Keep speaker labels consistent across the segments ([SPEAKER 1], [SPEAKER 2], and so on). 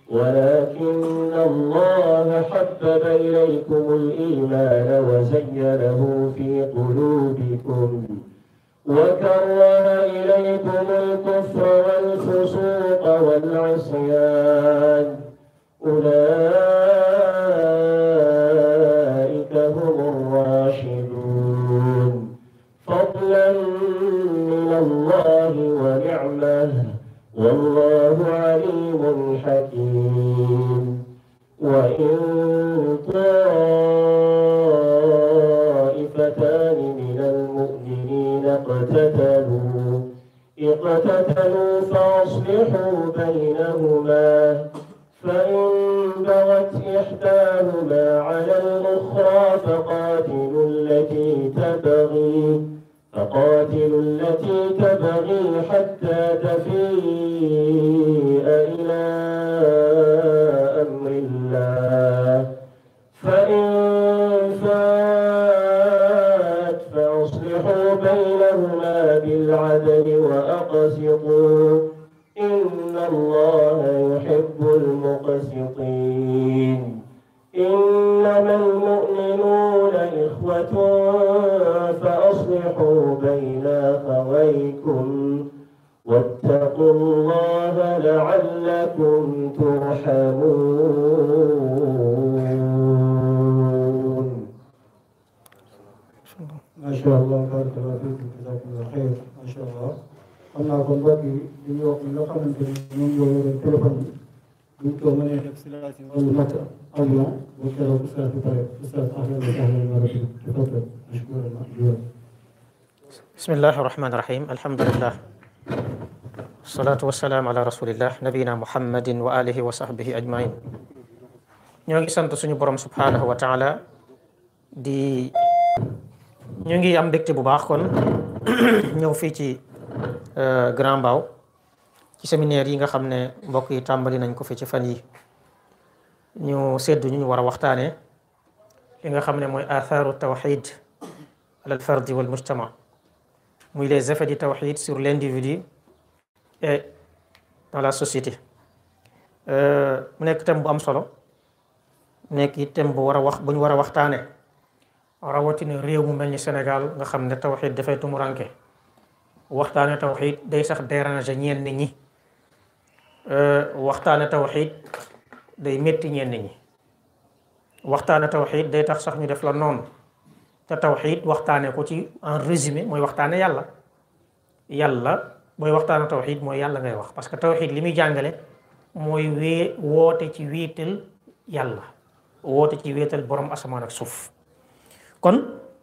[SPEAKER 1] ولكن الله حبب إليكم الإيمان وزينه في قلوبكم وكره إليكم الكفر والفسوق والعصيان أولئك هم الراشدون فضلا من الله ونعمه والله عليم حكيم وإن طائفتان من المؤمنين اقتتلوا اقتتلوا فأصلحوا بينهما فإن بغت إحداهما على الأخرى فقاتلوا التي تبغي فقاتلوا التي تبغي حتى تفيء إلى أمر الله فإن فات فأصلحوا بينهما بالعدل وأقسطوا إن الله يحب المقسطين إنما المؤمنون إخوة فأصلحوا بين أخويكم واتقوا الله لعلكم ترحمون
[SPEAKER 2] ما شاء الله بارك الله فيك جزاكم الله خير ما شاء الله xam naa kon mbokk yi li ñu wax nga xamante ni ñoom ñoo yore téléphone yi buñ ko mënee def si laaj wàllu natt avion bu keroog ustaas bi pare ustaas ahlan wa sahlan wa rabbi tafaddal mashkuran ma'juran
[SPEAKER 3] bismillahi rahmani rahim alhamdulillah wasalaatu wasalaam ala rasulillah nabiyina muhammadin wa alihi wa sahbihi ajmain ñoo ngi sant suñu borom subhanahu wa taala di ñu ngi am mbégte bu baax kon ñëw fii ci Grand Mbao ci séminaire yi nga xam ne mbokk yi tàmbali nañ ko fi ci fan yi ñu seddu ñu ñu war a waxtaane li nga xam ne mooy atharu tawxid ala al fardi wal mujtama muy les effets du tawxid sur l'individu et dans la société mu nekk thème bu am solo nekk it thème bu war a wax bu ñu war a waxtaane rawatina réew mu mel ni Sénégal nga xam ne tawxid dafay tumuranke waxtaane tawxid day sax déranger ñenn ñi waxtaane tawxid day métti ñenn ñi waxtaane tawxid day tax sax ñu def la noonu te tawxid waxtaane ko ci en résumé mooy waxtaane yàlla yàlla booy waxtaane tawxid mooy yàlla ngay wax parce que tawxid li muy jàngale mooy wee woote ci wéetal yàlla woote ci wéetal borom asamaan ak suuf kon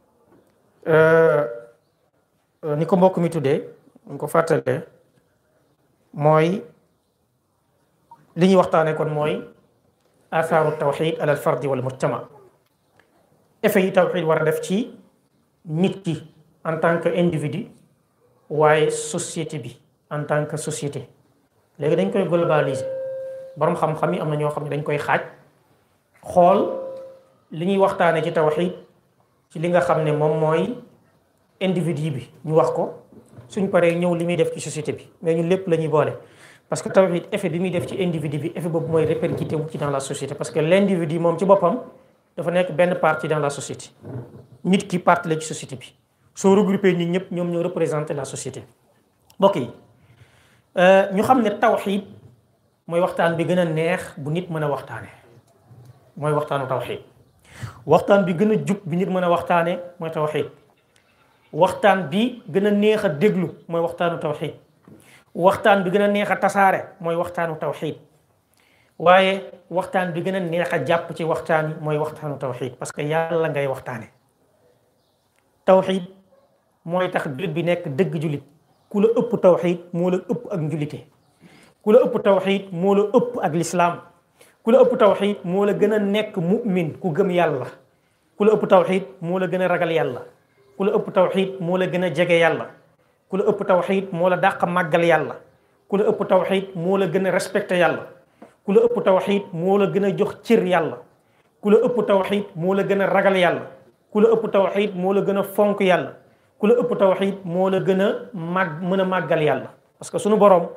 [SPEAKER 3] ni ko mbokk mi tuddee ñu ko fàttalee mooy li ñuy waxtaane kon mooy athaaru tawxid ala al fardi wal mujtama effet yi tawxid war a def ci nit ki en tant que individu waaye société bi en tant que société léegi dañ koy globaliser borom xam-xam yi am na ñoo xam ne dañ koy xaaj xool li ñuy waxtaane ci tawxid ci li nga xam ne moom mooy individu bi ñu wax ko suñ paree ñëw li muy def ci société bi mais ñun lépp la ñuy boole parce que tawhid effet bi muy def ci individu bi effet boobu mooy répercuté wu ci dans la société parce que l'individu moom ci boppam dafa nekk benn partie dans la société nit ki partie la ci société bi soo regroupé nit ñëpp ñoom ñoo représenté la société mbokk yi ñu xam ne tawhid mooy waxtaan bi gën a neex bu nit mën a waxtaane mooy waxtaanu tawhid waxtaan bi gën a jub bi nit mën a waxtaane mooy tawhid waxtaan bi gën a neex a déglu mooy waxtaanu tawxid waxtaan bi gën a neex a tasaare mooy waxtaanu tawxid waaye waxtaan bi gën a neex a jàpp ci waxtaan yi mooy waxtaanu tawxid parce que yàlla ngay waxtaane tawxid mooy tax jullit bi nekk dëgg jullit ku la ëpp tawxid moo la ëpp ak njulite ku la ëpp tawxid moo la ëpp ak lislaam ku la ëpp tawxid moo la gën a nekk mu'min ku gëm yàlla ku la ëpp tawxid moo la gën a ragal yàlla ku la ëpp tawxid moo la gën a jege yàlla ku la ëpp tawxid moo la dàq màggal yàlla ku la ëpp tawxid moo la gën a respecté yàlla ku la ëpp tawxid moo la gën a jox cër yàlla ku la ëpp tawxid moo la gën a ragal yàlla ku la ëpp tawxid moo la gën a fonk yàlla ku la ëpp tawxid moo la gën a màgg mën a màggal yàlla parce que sunu borom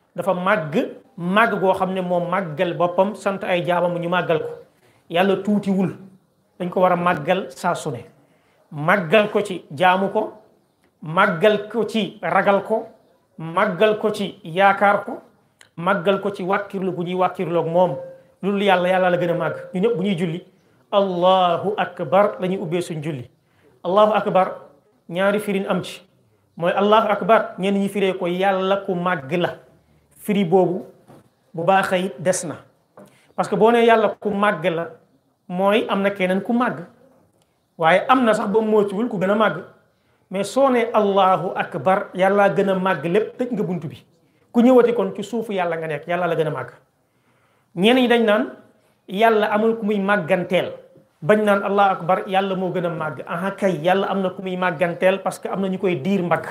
[SPEAKER 3] dafa màgg màgg goo xam ne moom màggal boppam sant ay jaamam ñu màggal ko yàlla tuutiwul dañ ko war a màggal saa su ne màggal ko ci jaamu ko màggal ko ci ragal ko màggal ko ci yaakaar ko màggal ko ci wàkkirlu gu ñuy wàkkirloog moom loolu yàlla yàlla la gën a màgg ñu ñëpp bu ñuy julli allahu akbar la ñuy ubbee suñ julli allahu akbar ñaari firin am ci mooy allahu akbar ñenn ñi firee ko yàlla ku màgg la firi boobu bu baaxee it des na parce que boo nee yàlla ku màgg la mooy am na keneen ku màgg waaye am na sax ba mootuwul ku gën a màgg mais soo nee allahu akbar yàlla gën a màgg lépp tëj nga bunt bi ku ñëwati kon ci suufu yàlla nga nekk yàlla la gën a màgg ñenn ñi dañ naan yàlla amul ku muy màgganteel bañ naan allahu akbar yàlla moo gën a màgg aha kay yàlla am na ku muy màgganteel parce que am na ñu koy diir mbagg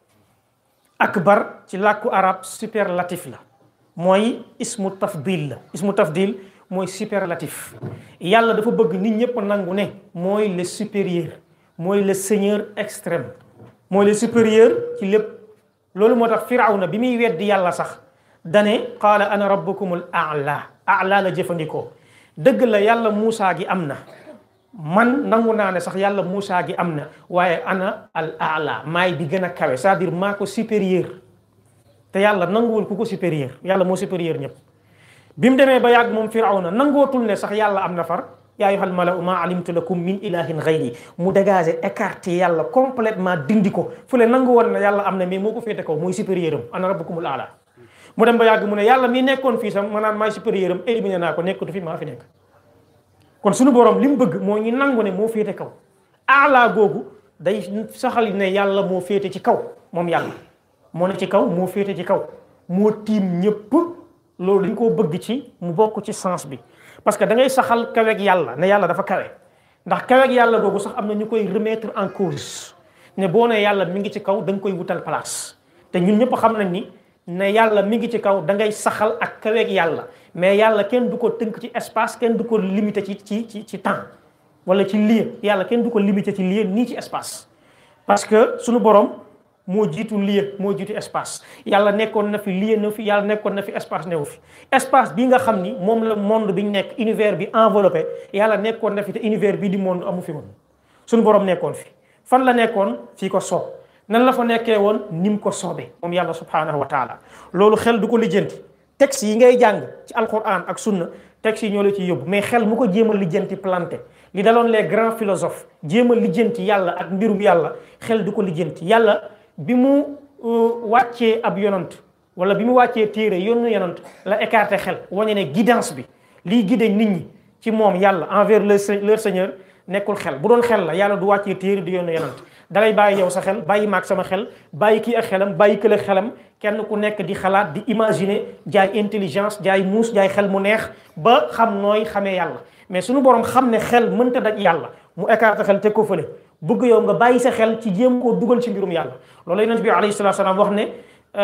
[SPEAKER 3] akbar ci làkku arab superlatif la mooy ismu tafdil la ismu tafdil mooy superlatif yàlla dafa bëgg nit ñëpp nangu ne mooy le supérieur mooy le seigneur extrême mooy le supérieur ci lépp loolu moo tax firawna bi muy weddi yàlla sax dane qaala ana rabbukumul a'la a'la la jëfandikoo dëgg la yàlla Muusaa gi am na man nangu naa ne sax yàlla Muusaa gi am na waaye ana al a'la maay bi gën a kawe c'est-à-dire maa ko supérieur te yàlla nanguwul ku ko supérieur yàlla moo supérieur ñëpp bi mu demee ba yàgg moom firawna nangootul ne sax yàlla am na far yaa ayyuhal mala'u ma alimtu lakum min ilahin ghayri mu dégagé écarté yàlla complètement dindi ko fu le nangu woon ne yàlla am na mais moo ko féete kaw mooy supérieur am ana rabbukumul a'la mu dem ba yàgg mu ne yàlla mi nekkoon fii sax maanaam maay supérieur am éliminé naa ko nekkatu fi maa fi nekk kon suñu borom li mu bëgg moo ñu nangu ne moo féete kaw a'la googu day saxal ne yàlla moo féete ci kaw moom yàlla moo ne ci kaw moo féete ci kaw moo tiim ñëpp loolu dañ koo bëgg ci mu bokk ci sens bi parce que da ngay saxal kaweeg yàlla ne yàlla dafa kawe ndax kaweeg yàlla googu sax am na ñu koy remettre en cause ne boo ne yàlla mi ngi ci kaw da nga koy wutal place te ñun ñëpp xam nañ ni ne yàlla mi ngi ci kaw da ngay saxal ak kaweeg yàlla mais yàlla kenn du ko tënk ci espace kenn du ko limité ci ci ci ci temps wala ci lieu yàlla kenn du ko limité ci lieu nii ci espace parce que suñu borom moo jiitu lieu moo jiitu espace yàlla nekkoon na fi lieu na fi yàlla nekkoon na fi espace newu fi espace bi nga xam ni moom la monde bi ñu nekk univers bi enveloppé yàlla nekkoon na fi te univers bi di monde amu fi woon suñu borom nekkoon fi fan la nekkoon fii ko soob nan la fa nekkee woon ni mu ko soobee moom yàlla subhanahu wa taala loolu xel du ko lijjanti texte yi ngay jàng ci alquran ak sunna texte yi ñoo la ciy yóbbu mais xel mu ko jéem a lijjanti planté li daloon les grands philosophes jéem a lijjanti yàlla ak mbirum yàlla xel du ko lijjanti yàlla bi mu wàccee ab yonant wala bi mu wàccee téere yónnu yonant la écarté xel wane ne guidance bi liy guidé nit ñi ci moom yàlla envers leur seigneur nekkul xel bu doon xel la yàlla du wàccee téere di yónnu yonant dalay bàyyi yow sa xel bàyyi maag sama xel bàyyi kii ak xelam bàyyi kële xelam kenn ku nekk di xalaat di imaginer jaay intelligence jaay muus jaay xel mu neex ba xam nooy xamee yàlla mais suñu borom xam ne xel mënta daj yàlla mu écarté xel teg ko fële bëgg yow nga bàyyi sa xel ci jéem koo dugal ci mbirum yàlla loolu yonent bi alayhi salatu salaam wax ne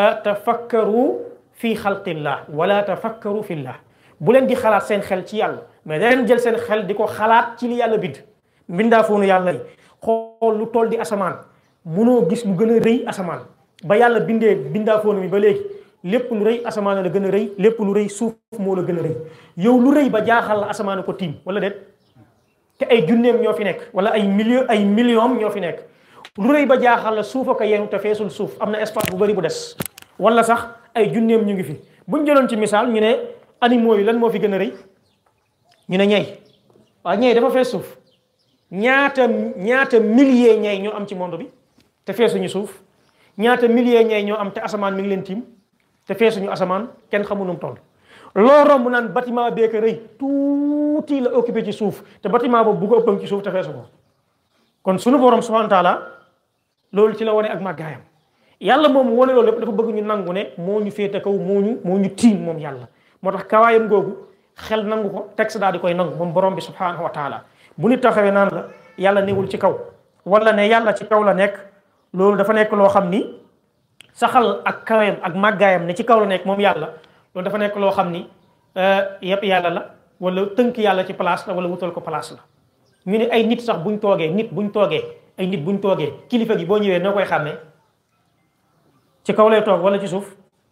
[SPEAKER 3] tafakkaru fi xalqillah wala tafakkaru fillah bu leen di xalaat seen xel ci yàlla mais da leen jël seen xel di ko xalaat ci li yàlla bind mbindaa foonu yàlla yi xool lu toll di asamaan munoo gis lu gën a rëy asamaan ba yàlla bindee bindaa foonu mi ba léegi lépp lu rëy asamaan la gën a rëy lépp lu rëy suuf moo la gën a rëy yow lu rëy ba jaaxal la asamaan ko tiim wala déet te ay junneem ñoo fi nekk wala ay million ay millions ñoo fi nekk lu rëy ba jaaxal la suufa ko yenu te feesul suuf am na espace bu bari bu des wala sax ay junneem ñu ngi fi buñ jëloon ci misaal ñu ne animaux yi lan moo fi gën a rëy ñu ne ñey waaw ñey dafa fees suuf ñaata ñaata milliers ñey ñoo am ci monde bi te feesuñu suuf ñaata milliers ñey ñoo am te asamaan mi ngi leen tiim te feesuñu asamaan kenn xamu nu mu toll loo romb naan bâtiment beeka rëy tuuti la occupé ci suuf te bâtiment boobu bu ko ëppam ci suuf te feesu ko kon sunu borom subhanahu wa taala loolu ci la wane ak màggaayam yàlla moom wane loolu lépp dafa bëgg ñu nangu ne moo ñu féete kaw moo ñu moo ñu tiim moom yàlla moo tax kawaayam googu xel nangu ko texte daal di koy nangu moom borom bi subhanahu wa taala bu nit taxawee naan la yàlla newul ci kaw wala ne yàlla ci kaw la nekk loolu dafa nekk loo xam ni saxal ak kawayam ak màggaayam ne ci kaw la nekk moom yàlla loolu dafa nekk loo xam ni yëpp yàlla la wala tënk yàlla ci place la wala wutal ko place la ñu ne ay nit sax buñ toogee nit buñ toogee ay nit buñ toogee kilifa gi boo ñëwee noo koy xàmmee ci kaw lay toog wala ci suuf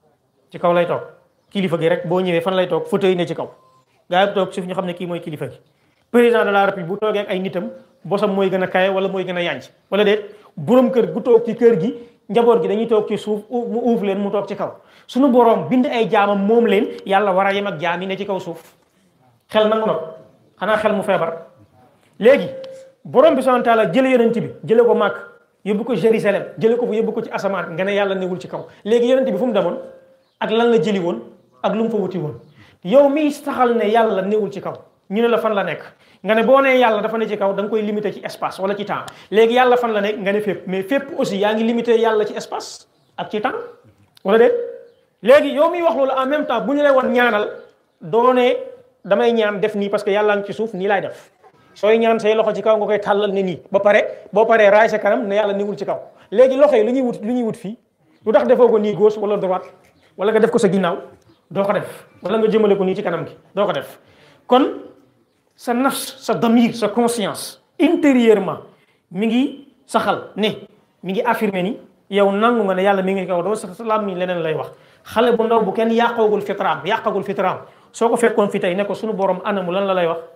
[SPEAKER 3] ci kaw lay toog kilifa gi rek boo ñëwee fan lay toog fauteuil ne ci kaw gaa yi toog suuf ñu xam ne kii mooy kilifa gi président de la république bu toogee ak ay nitam bosam mooy gën a kaye wala mooy gën a yànj wala déet borom kër gu toog ci kër gi njaboot gi dañuy toog ci suuf mu uuf leen mu toog ci kaw suñu borom bind ay jaamam moom leen yàlla war a yem ak jaam yi ne ci kaw suuf xel nangu na ko xanaa xel mu feebar léegi borom bi subhanahu wa taala jële yonent bi jële ko màkk yóbbu ko Jérusalem jële ko fu yóbbu ko ci asamaan nga ne yàlla newul ci kaw léegi yonent bi fu mu demoon ak lan la jëli woon ak lu mu fa wuti woon yow miy saxal ne yàlla newul ci kaw ñu ne la fan la nekk nga ne boo nee yàlla dafa ne ci kaw da nga koy limité ci espace wala ci temps léegi yàlla fan la nekk nga ne fépp mais fépp aussi yaa ngi limité yàlla ci espace ak ci temps wala déet léegi yow miy wax loolu en même temps bu ñu lay woon ñaanal doo ne damay ñaan def nii parce que yàlla ngi ci suuf nii laay def sooy ñaan say loxo ci kaw nga koy tàllal ne nii ba pare boo paree raay sa kanam ne yàlla newul ci kaw léegi loxo yi lu ñuy wut lu ñuy wut fii lu tax defoo ko nii gauche wala droite wala nga def ko sa ginnaaw doo ko def wala nga jëmale ko nii ci kanam gi doo ko def kon sa nafs sa damir sa conscience intérieurement mi ngi saxal ne mi ngi affirmer ni yow nangu nga ne yàlla mi ngi kaw doo sa lam mi leneen lay wax xale bu ndaw bu kenn yàqoogul fitraam yàqagul fitraam soo ko fekkoon fi tey ne ko suñu borom anamu lan la lay wax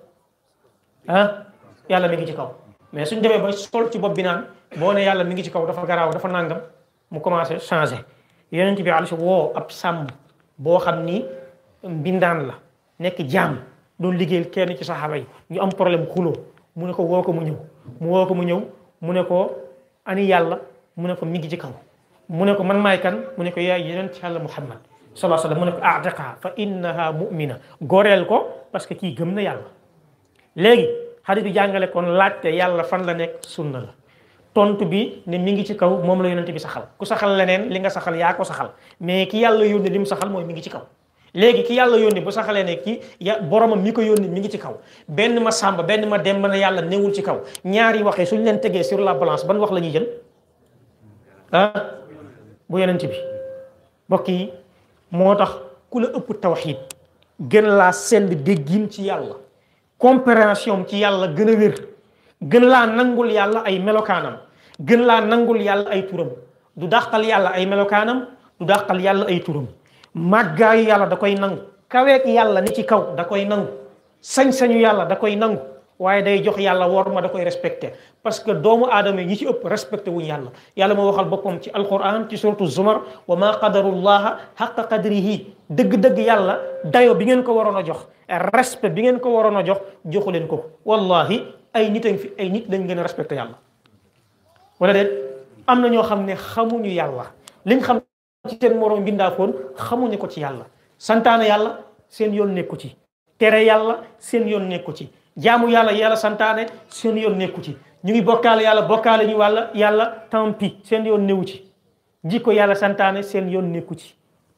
[SPEAKER 3] ah yàlla mi ngi ci kaw mais suñ demee ba sol ci bopp bi naan boo ne yàlla mi ngi ci kaw dafa garaaw dafa nangam mu commencé changé yonent bi alayhi woo ab sàmm boo xam ni mbindaan la nekk jaam doon liggéeyal kenn ci saxaaba yi ñu am problème xuloo mu ne ko woo ko mu ñëw mu woo ko mu ñëw mu ne ko ani yàlla mu ne ko mi ngi ci kaw mu ne ko man maay kan mu ne ko yaay yonent yàlla muhammad sallallahu alayhi wasallam mu ne ko a'tiqha fa innaha mu'mina goreel ko parce que kii gëm na yàlla léegi xadis bi jàngale kon laajte yàlla fan la nekk sunna la tontu bi ne mi ngi ci kaw moom la yonent bi saxal ku saxal leneen li nga saxal yaa ko saxal mais ki yàlla yónni li mu saxal mooy mi ngi ci kaw léegi ki yàlla yónni bu saxalee ne ki ya boromam mi ko yónni mi ngi ci kaw benn ma sàmba benn ma dem ba ne yàlla newul ci kaw ñaari waxee suñ leen tegee sur la balance ban wax la ñuy jël ah bu yonent bi mbokk yi moo tax ku la ëpp tawxiid gën laa sell déggin ci yàlla compréhension ci yàlla gën a wér gën laa nangul yàlla ay melokaanam gën laa nangul yàlla ay turam du dàqal yàlla ay melokaanam du dàqal yàlla ay turam màggaayu yàlla da koy nangu kaweek yàlla ni ci kaw da koy nangu sañ-sañu yàlla da koy nangu waaye day jox yàlla wor ma da koy respecté parce que doomu aadama yi ci ëpp respecté wuñ yàlla yàlla moo waxal boppam ci alquran ci suratu zumar wa ma qadarullaha xaqa qadrihi dëgg-dëgg yàlla dayo bi ngeen ko waroon a jox respect bi ngeen ko waroon a jox joxu leen ko wallahi ay nit fi ay nit lañ gën a respecté yàlla wala déet am na ñoo xam ne xamuñu yàlla liñ xam ci seen moroom mbindaafoon xamuñu ko ci yàlla santaane yàlla seen yoon nekku ci tere yàlla seen yoon nekku ci jaamu yàlla yàlla santaane seen yoon nekku ci ñu ngi bokkaale yàlla bokkaale ñu wàlla yàlla tant pis seen yoon newu ci jikko yàlla santaane seen yoon nekku ci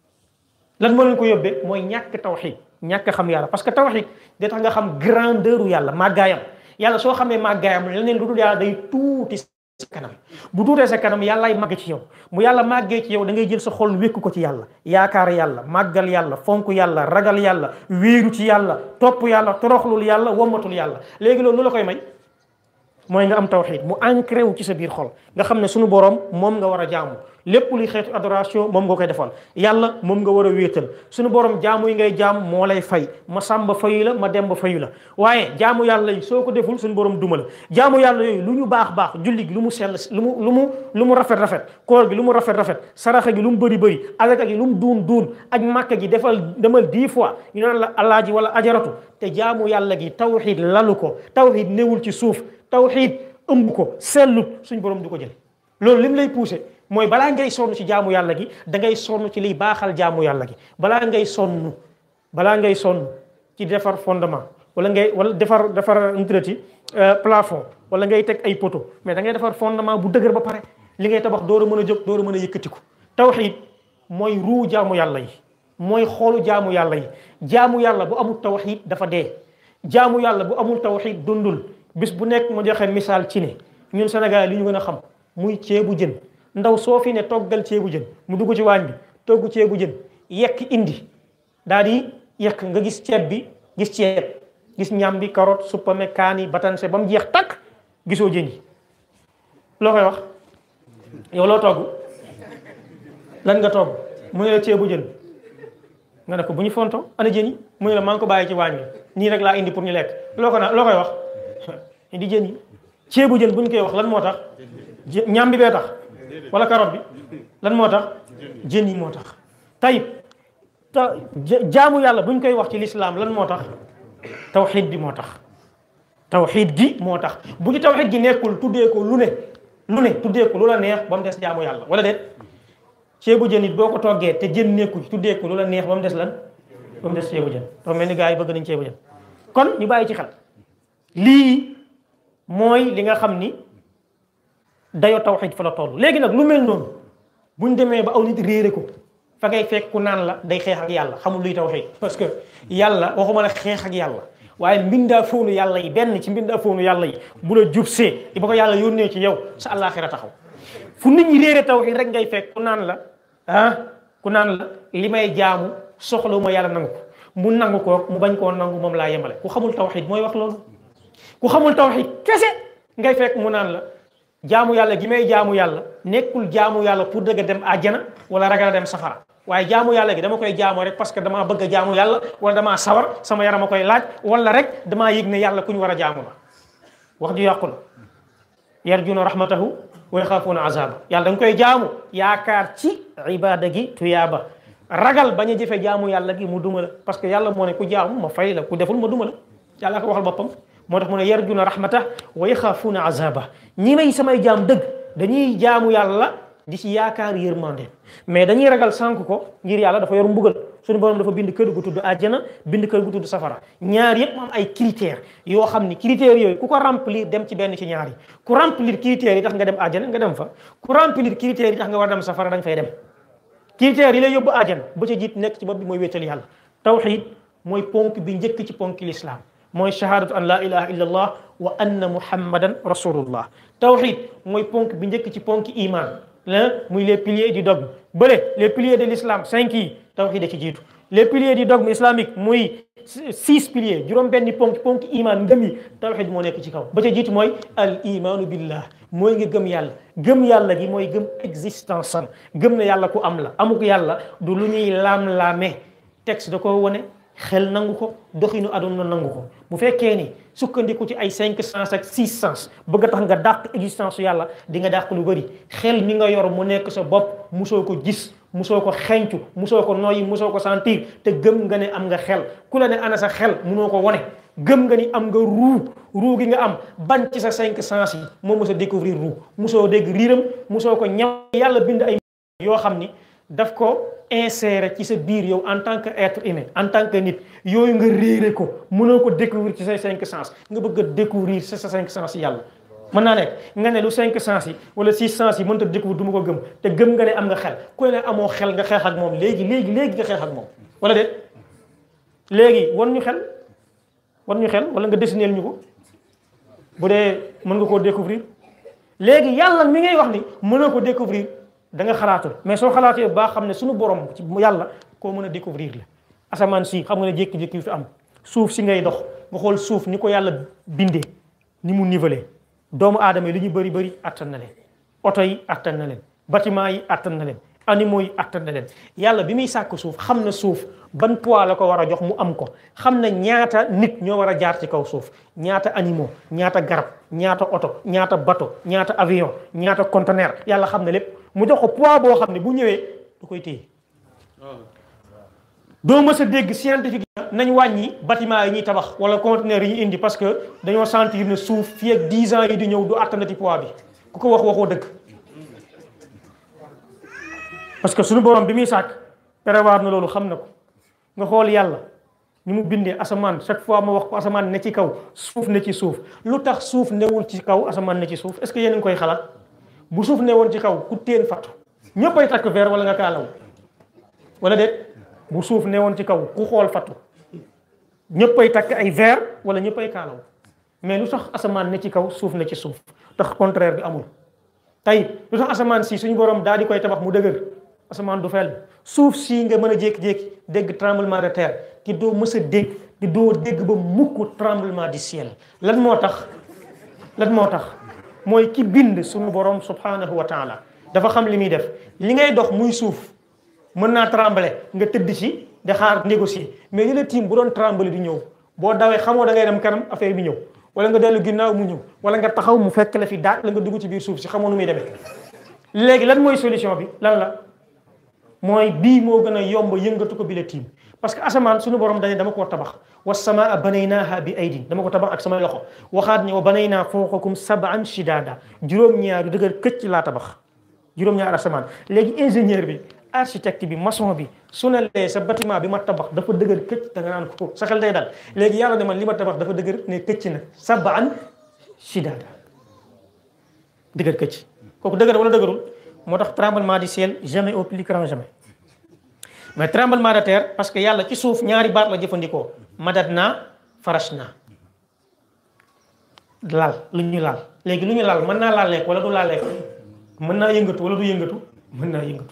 [SPEAKER 3] lan moo leen ko yóbbee mooy ñàkk tawxid ñàkk xam yàlla parce que tawxid da tax nga xam grandeur u yàlla màggaayam yàlla soo xamee màggaayam leneen lu dul yàlla day tuuti sa kanam bu tuutee sa kanam yàllaay màgg ci yow mu yàlla màggee ci yow da ngay jël sa xol wékk ko ci yàlla yaakaar yàlla màggal yàlla fonk yàlla ragal yàlla wéeru ci yàlla topp yàlla toroxlul yàlla wommatul yàlla léegi loolu lu la koy may mooy nga am tawxid mu ancré wu ci sa biir xol nga xam ne suñu borom moom nga war a jaamu lépp luy xeetu adoration moom nga koy defal yàlla moom nga war a wéetal suñu borom jaamu yi ngay jaam moo lay fay ma sàmba fayu la ma demba fayu la waaye jaamu yàlla yi soo ko deful suñu borom duma la jaamu yàlla yooyu lu ñu baax baax julli gi lu mu sell lu mu lu mu lu mu rafet rafet koor gi lu mu rafet rafet saraxa gi lu mu bëri bëri alaka gi lu mu duun duun aj màkka gi defal demal dix fois ñu naan la alaaji wala ajaratu te jaamu yàlla gi tawxid lalu ko tawxid newul ci suuf tawxid ëmb ko sellut suñ borom du ko jël loolu lim lay poussé mooy balaa ngay sonn ci jaamu yàlla gi da ngay sonn ci liy baaxal jaamu yàlla gi balaa ngay sonn balaa ngay sonn ci defar fondement wala ngay wala defar defar intrati plafond wala ngay teg ay poteau mais da ngay defar fondement bu dëgër ba pare li ngay tabax door a mën a jóg door a mën a yëkkatiku tawxid mooy ruu jaamu yàlla yi mooy xoolu jaamu yàlla yi jaamu yàlla bu amul tawxid dafa dee jaamu yàlla bu amul tawxid dundul bis bu nekk ma joxe misaal ci ne ñun Sénégal li ñu gën a xam muy ceebu jën ndaw soo fi ne toggal ceebu jën mu dugg ci waañ bi togg ceebu jën yekk indi daal di yekk nga gis ceeb bi gis ceeb gis ñam bi carotte suppame kaani batanse ba mu jeex takk gisoo jën yi loo koy wax yow loo togg lan nga togg mu ne la ceebu jën nga ne ko bu ñu fonto ana jën yi mu ne la maa ngi ko bàyyi ci waañ wi nii rek laa indi pour ñu lekk loo ko na loo koy wax indi jën yi ceebu jën bu ñu koy wax lan moo tax ñam bi bee tax wala carotte bi lan moo tax jën yi moo tax tayib ta jaamu yàlla bu ñu koy wax ci lislaam lan moo tax tawxiid bi moo tax tawxiid gi moo tax bu ci tawxiid gi nekkul tuddee ko lu ne lu ne tuddee ko lu la neex ba mu des jaamu yàlla wala déet ceebu jën it boo ko toggee te jën nekkul tuddee ko lu la neex ba mu des lan ba mu des ceebu jën dafa mel ni gars yi bëgg nañ ceebu jën kon ñu bàyyi ci xel lii mooy li nga xam ni dayo tawxiid fa la toll léegi nag lu mel noonu buñ demee ba aw nit réere ko fa ngay fekk ku naan la day xeex ak yàlla xamul luy tawxiid parce que yàlla waxuma la xeex ak yàlla waaye mbindaa foonu yàlla yi benn ci mbindaa foonu yàlla yi bu la jub see ba ko yàlla yónnee ci yow sa àllaaxira taxaw fu nit ñi réere tawxiid rek ngay fekk ku naan la ah ku naan la li may jaamu soxla ma yàlla nangu ko mu nangu ko mu bañ koo nangu moom laa yemale ku xamul tawxiid mooy wax loolu ku xamul tawxiid kese ngay fekk mu naan la jaamu yàlla gi may jaamu yàlla nekkul jaamu yàlla pour dëgg dem àjjana wala ragal a dem safara waaye jaamu yàlla gi dama koy jaamu rek parce que damaa bëgg a jaamu yàlla wala damaa sawar sama yaram a koy laaj wala rek damaa yëg ne yàlla ku ñu war a jaamu la wax ju yàqu la yarjuna rahmatahu wa yaxaafuuna azaba yàlla da nga koy jaamu yaakaar ci ibada gi tuyaaba ragal bañ a jëfe jaamu yàlla gi mu duma la parce que yàlla moo ne ku jaamu ma fay la ku deful ma duma la yàlla ko waxal boppam moo tax mu ne yarjuna rahmata wa yaxaafuuna azaba ñi may samay jaam dëgg dañuy jaamu yàlla di ci yaakaar yërmande mais dañuy ragal sànk ko ngir yàlla dafa yor mbugal suñu borom dafa bind kër gu tudd àjjana bind kër gu tudd safara ñaar yëpp am ay critères yoo xam ni critères yooyu ku ko remplir dem ci benn ci ñaar yi ku remplir critères yi tax nga dem àjjana nga dem fa ku remplir critères yi tax nga war a dem safara da nga fay dem critères yi lay yóbbu àjjana ba ca jiit nekk ci bopp bi mooy wéetal yàlla tawxid mooy ponk bi njëkk ci ponk l'islam mooy shahadatu an la ilaha illa allah wa anna muhammadan rasulullah tawxid mooy ponk bi njëkk ci ponk iman la muy les piliers du dogme bële les piliers de l'islam cinq yi tawxid da ci jiitu les piliers du dogme islamique muy six piliers juróom benni ponk ponk iman ngëm yi tawxid moo nekk ci kaw ba ca jiitu mooy al imanu billah mooy nga gëm yàlla gëm yàlla gi mooy gëm existence am gëm na yàlla ku am la amuk yàlla du lu ñuy laam-laame texte da ko wone xel nangu ko doxinu aduna nangu ko bu fekkee ni sukkandiku ci ay cinq sens ak six sens bëgg a tax nga dàq existence yàlla di nga dàq lu bëri xel mi nga yor mu nekk sa bopp musoo ko gis musoo ko xencu musoo ko noyyi musoo ko sentir te gëm nga ne am nga xel ku la ne ana sa xel munoo ko wone gëm nga ni am nga ruu ruu gi nga am ban ci sa cinq sens yi moo mos a découvrir ruu musoo dégg riiram musoo ko ñaw yàlla bind ay yoo xam ni daf ko insérer ci sa biir yow en tant que être humain en tant que nit yooyu nga réere ko mënoo ko découvrir ci say cinq sens nga bëgg a découvrir ci sa cinq sens yi yàlla mën naa nekk nga ne lu cinq sens yi wala six sens yi mënta découvrir du ma ko gëm te gëm nga ne am nga xel ku ne amoo xel nga xeex ak moom léegi léegi léegi nga xeex ak moom wala déet léegi wan ñu xel wan ñu xel wala nga dessiner ñu ko bu dee mën nga koo découvrir léegi yàlla mi ngay wax ni mënoo ko découvrir da nga xalaatul mais soo xalaatee baa xam ne suñu borom ci yàlla koo mën a découvrir la asamaan si xam nga ne jékki-jékki fi am suuf si ngay dox nga xool suuf ni ko yàlla bindee ni mu nivelé doomu aadama yi li ñu bëri bëri attan na leen oto yi attan na leen bâtiment yi attan na leen animaux yi attan na leen yàlla bi muy sàkk suuf xam na suuf ban poids la ko war a jox mu am ko xam na ñaata nit ñoo war a jaar ci kaw suuf ñaata animaux ñaata garab ñaata oto ñaata bateau ñaata avion ñaata conteneur yàlla xam na lépp mu jox ko poids boo xam ne bu ñëwee du koy téye doo mës a dégg scientifique nañ wàññi bâtiment yi ñuy tabax wala conteneur yi ñu indi parce que dañoo sentir ne suuf fii ak 10 ans yi di ñëw du attanati poids bi ku ko wax waxoo dëgg parce que suñu borom bi muy sàkk prévoir na loolu xam na ko nga xool yàlla ni mu bindee asamaan chaque fois ma wax ko asamaan ne ci kaw suuf ne ci suuf lu tax suuf newul ci kaw asamaan ne ci suuf est-ce que yéen a ngi koy xalaat bu suuf newoon ci kaw ku teen fattu ñëppay takk verre wala nga kaalaw wala déet bu suuf newoon ci kaw ku xool fattu ñëppay takk ay verre wala ñëppay kaalaw mais lu tax asamaan ne ci kaw suuf ne ci suuf tax contraire bi amul tey lu tax asamaan si suñu borom daal di koy tabax mu dëgër asamaan du fel suuf si nga mën a jékki-jékki dégg tremblement de terre ki doo mës a dégg ki doo dégg ba mukk tremblement du ciel lan moo tax lan moo tax mooy ki bind suñu borom subhanahu wa taala dafa xam li muy def li ngay dox muy suuf mën naa trembler nga tëdd ci di xaar négocier mais li la tiim bu doon trembler di ñëw boo dawee xamoo da ngay dem kanam affaire bi ñëw wala nga dellu ginnaaw mu ñëw wala nga taxaw mu fekk la fi daaj la nga dugg ci biir suuf si xamoo nu muy demee léegi lan mooy solution bi lan la mooy bii moo gën a yomb yëngatu ko bi la tiim parce que asamaan suñu borom dañe dama koo tabax wa samaa banaynaaha bi aydin dama ko tabax ak samay loxo waxaat ne wa banaynaa fawqakum sab'an shidaada juróom-ñaar yu dëgër këcc laa tabax juróom-ñaar asamaan léegi ingénieur bi architecte bi maçon bi su ne lee sa bâtiment bi ma tabax dafa dëgër këcc da nga naan ko sa xel day dal léegi yàlla ne man li ma tabax dafa dëgër ne këcc na sab'an shidaada dëgër këcc kooku dëgër wala dëgërul moo tax tremblement du ciel jamais au plus grand jamais mais tremblement de terre parce que yàlla ci suuf ñaari baat la jëfandikoo madat naa farash naa laal lu ñu laal léegi lu ñu laal mën naa laal lekk wala du laal lekk mën naa yëngatu wala du yëngatu mën naa yëngatu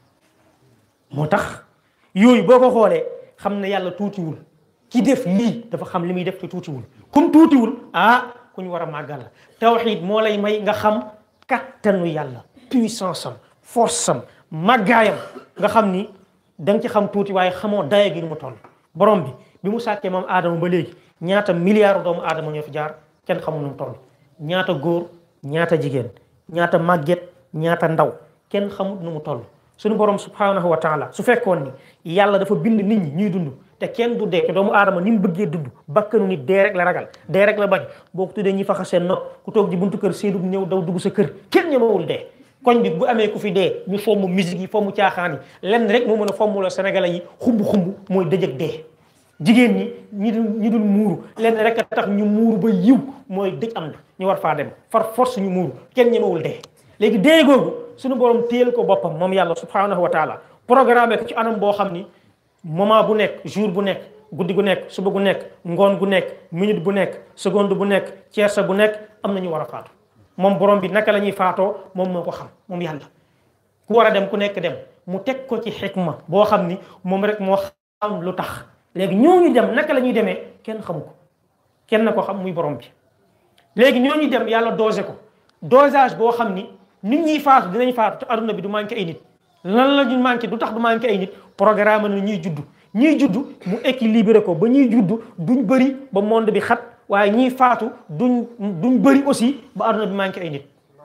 [SPEAKER 3] moo tax yooyu boo ko xoolee xam ne yàlla tuutiwul ki def lii dafa xam li muy def te tuutiwul comme tuutiwul ah ku ñu war a màggal la tawxiid moo lay may nga xam kattanu yàlla puissance am force am màggaayam nga xam ni da nga ci xam tuuti waaye xamoo daye gi ni mu toll borom bi bi mu sàkkee moom aadama ba léegi ñaata milliards doomu aadama ñoo fi jaar kenn xamul nu mu toll ñaata góor ñaata jigéen ñaata màgget ñaata ndaw kenn xamul nu mu toll suñu borom subhanahu wa taala su fekkoon ni yàlla dafa bind nit ñi ñuy dund te kenn du dee te doomu aadama ni mu bëggee dund bakkanu nit dee rek la ragal dee rek la bañ boo ko tuddee ñi faxa seen nopp ku toog ji buntu kër séedub ñëw daw dugg sa kër kenn ñemewul dee koñ bi bu amee ku fi dee ñu fomm musique yi fomm caaxaan yi lenn rek moo mën a fomm la sénégalais yi xumb xumb mooy dëjëg dee jigéen ñi ñi dul ñi dul muuru lenn rek a tax ñu muuru ba yiw mooy dëj am na ñu war faa dem far force ñu muuru kenn ñemewul dee léegi dee googu suñu borom téel ko boppam moom yàlla subhanahu wa taala programmé ko ci anam boo xam ni moment bu nekk jour bu nekk guddi gu nekk suba gu nekk ngoon gu nekk minute bu nekk seconde bu nekk tierce bu nekk am na ñu war a faatu moom borom bi naka la ñuy faatoo moom moo ko xam moom yàlla ku war a dem ku nekk dem mu teg ko ci xikma boo xam ni moom rek moo xam lu tax léegi ñooñu dem naka la ñuy demee kenn xamu ko kenn na ko xam muy borom bi léegi ñooñu dem yàlla dosé ko dosage boo xam ni nit ñiy faatu dinañ faatu te aduna bi du manqué ay nit lan la ñu manqué du tax du manqué ay nit programme na ñuy juddu ñiy juddu mu équilibré ko ba ñuy juddu duñ bëri ba monde bi xat waaye ñiy faatu duñ duñ bëri aussi ba aduna bi manqué ay nit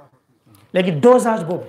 [SPEAKER 3] léegi dosage boobu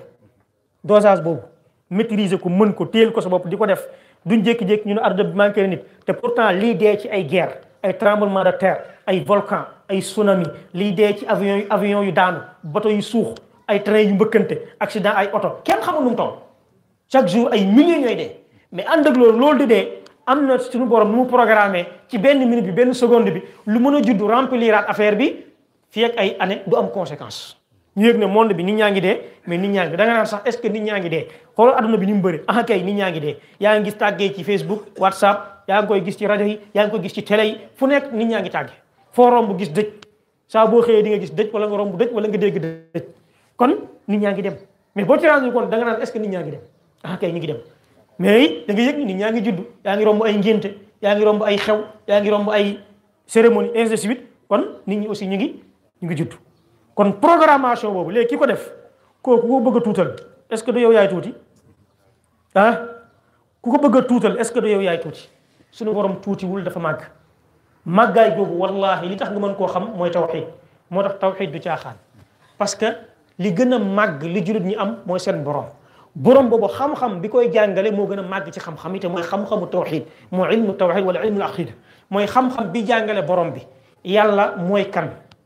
[SPEAKER 3] dosage boobu maîtriser ko mën ko téel ko sa bopp di ko def duñ jékki-jékki ñu ne aduna bi manqué nit te pourtant lii dee ci ay guerre ay tremblement de terre ay volcan ay tsunami lii dee ci avion yu avion yu daanu bateau yu suux ay train yu mbëkkante accident ay oto kenn xamul nu mu toll chaque jour ay millions ñooy dee mais ànd ak loolu loolu di dee am na suñu borom nu mu programmé ci benn minute bi benn seconde bi lu mën a juddu rempliraat affaire bi fii ak ay année du am conséquence ñu yëg ne monde bi nit ñaa ngi dee mais nit ñaa ngi da nga naan sax est ce que nit ñaa ngi dee xoolal adduna bi ni mu bëri ah kay nit ñaa ngi dee yaa ngi gis tàggee ci Facebook WhatsApp yaa ngi koy gis ci rajo yi yaa ngi koy gis ci télé yi fu nekk nit ñaa ngi tàggee foo romb gis dëj saa boo xëyee di nga gis dëj wala nga romb dëj wala nga dégg dëj kon nit ñaa ngi dem mais boo ci rendu compte da nga naan est ce que nit ñaa ngi dem ah kay ñu ngi dem mais da nga yëg ni nit ñaa ngi judd yaa ngi romb ay ngénte yaa ngi romb ay xew yaa ngi romb ay cérémonie ainsi de suite kon nit ñi aussi ñu ngi ñu ngi judd kon programmation boobu léegi ki ko def kooku koo bëgg a tuutal est ce que du yow yaay tuuti ah ku ko bëgg a tuutal est ce que du yow yaay tuuti suñu borom tuutiwul dafa màgg màggaay googu wallahi li tax nga mën koo xam mooy tawxid moo tax tawxid du caaxaan parce que li gën a màgg li jullit ñi am mooy seen borom borom boobu xam-xam bi koy jàngale moo gën a màgg ci xam-xam yi te mooy xam-xamu tawxid mooy ilmu tawxid wala ilmu aqida mooy xam-xam bi jàngale borom bi yàlla mooy kan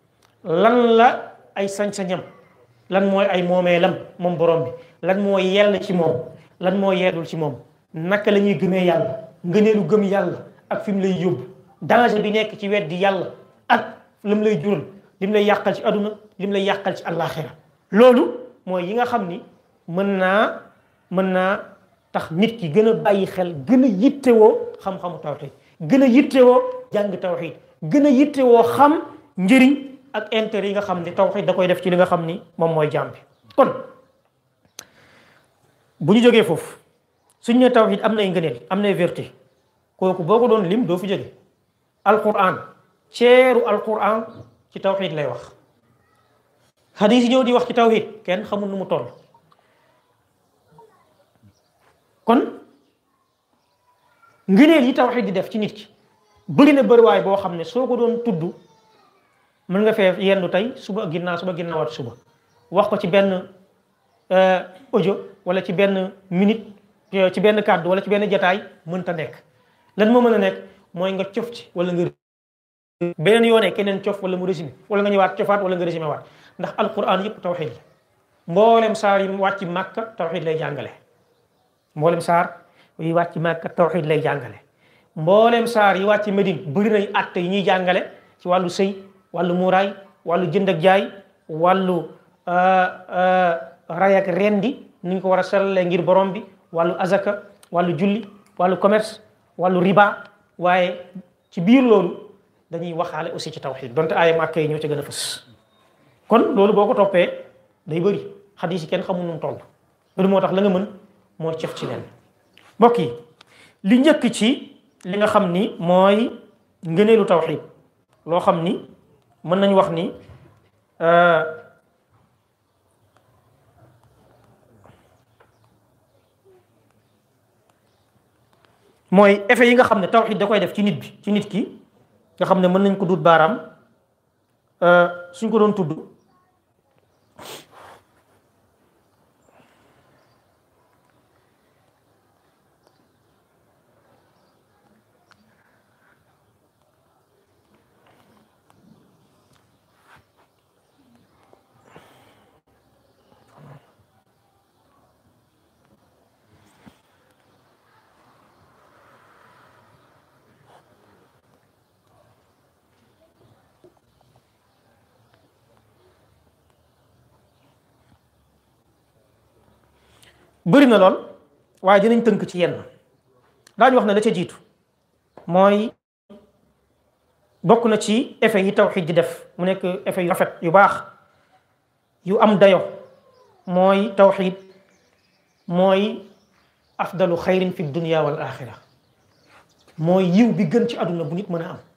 [SPEAKER 3] lan la ay sañ-sañam lan mooy ay moomeelam moom borom bi lan mooy yell ci moom lan mooy yeedul ci moom naka la ñuy gëmee yàlla ngëneelu gëm yàlla ak fi mu lay yóbbu danger bi nekk ci weddi yàlla ak lim lay jural lim lay yàqal ci aduna lim lay yàqal ci àllaaxira loolu mooy yi nga xam ni mën naa mën naa tax nit ki gën a bàyyi xel gën a yittewoo xam-xamu tawxid gën a yittewoo jàng tawxid gën a yittewoo xam njëriñ ak intérêt yi nga xam ni tawxid da koy def ci li nga xam ni moom mooy jaam bi kon bu ñu jógee foofu suñ ne tawxid am nay ngëneel am nay vertu kooku boo ko doon lim doo fi jóge alquran ceeru alquran ci tawxid lay wax xadis yi ñëw di wax ci tawxid kenn xamul nu mu toll kon ngëneel yi tawxiid di def ci nit ki bëri na bëriwaay boo xam ne soo ko doon tudd mën nga fee yendu tey suba ginnaaw suba ginnaawaat suba wax ko ci benn audio wala ci benn minute ci benn kàddu wala ci benn jataay mënta nekk lan moo mën a nekk mooy nga cof ci wala nga beneen yoonee keneen cof wala mu résumé wala nga ñëwaat cofaat wala nga résumé waat ndax alquran yëpp tawxiid la mboolem saar yi wàcc màkka tawxiid lay jàngale mboolem saar yi wàcc màkka tawxiid lay jàngale mboolem saar yi wàcc Medine bëri nay atte yi ñuy jàngale ci wàllu sëy wàllu muuraay wàllu jënd ak jaay wàllu ray ak rendi ni ñu ko war a sellalee ngir borom bi wàllu azaka wàllu julli wàllu commerce wàllu riba waaye ci biir loolu dañuy waxaale aussi ci tawxiid donte aaya màkka yi ñoo ci gën a fës kon loolu boo ko toppee day bëri xadis yi kenn xamul nu mu toll loolu moo tax la nga mën moo cëf ci leen mbokk yi li njëkk ci li nga xam ni mooy ngëneelu tawxiid loo xam ni mën nañu wax ni mooy effet yi nga xam ne tawxiid da koy def ci nit bi ci nit ki nga xam ne mën nañ ko dut baaraam suñ ko doon tudd bëri na lool waaye dinañ tënk ci yenn daañu wax ne la ca jiitu mooy bokk na ci effet yi tawxiid di def mu nekk effet yu rafet yu baax yu am dayo mooy tawxiid mooy afdalu xayrin fi dunia wal axira mooy yiw bi gën ci àdduna bu nit mën a am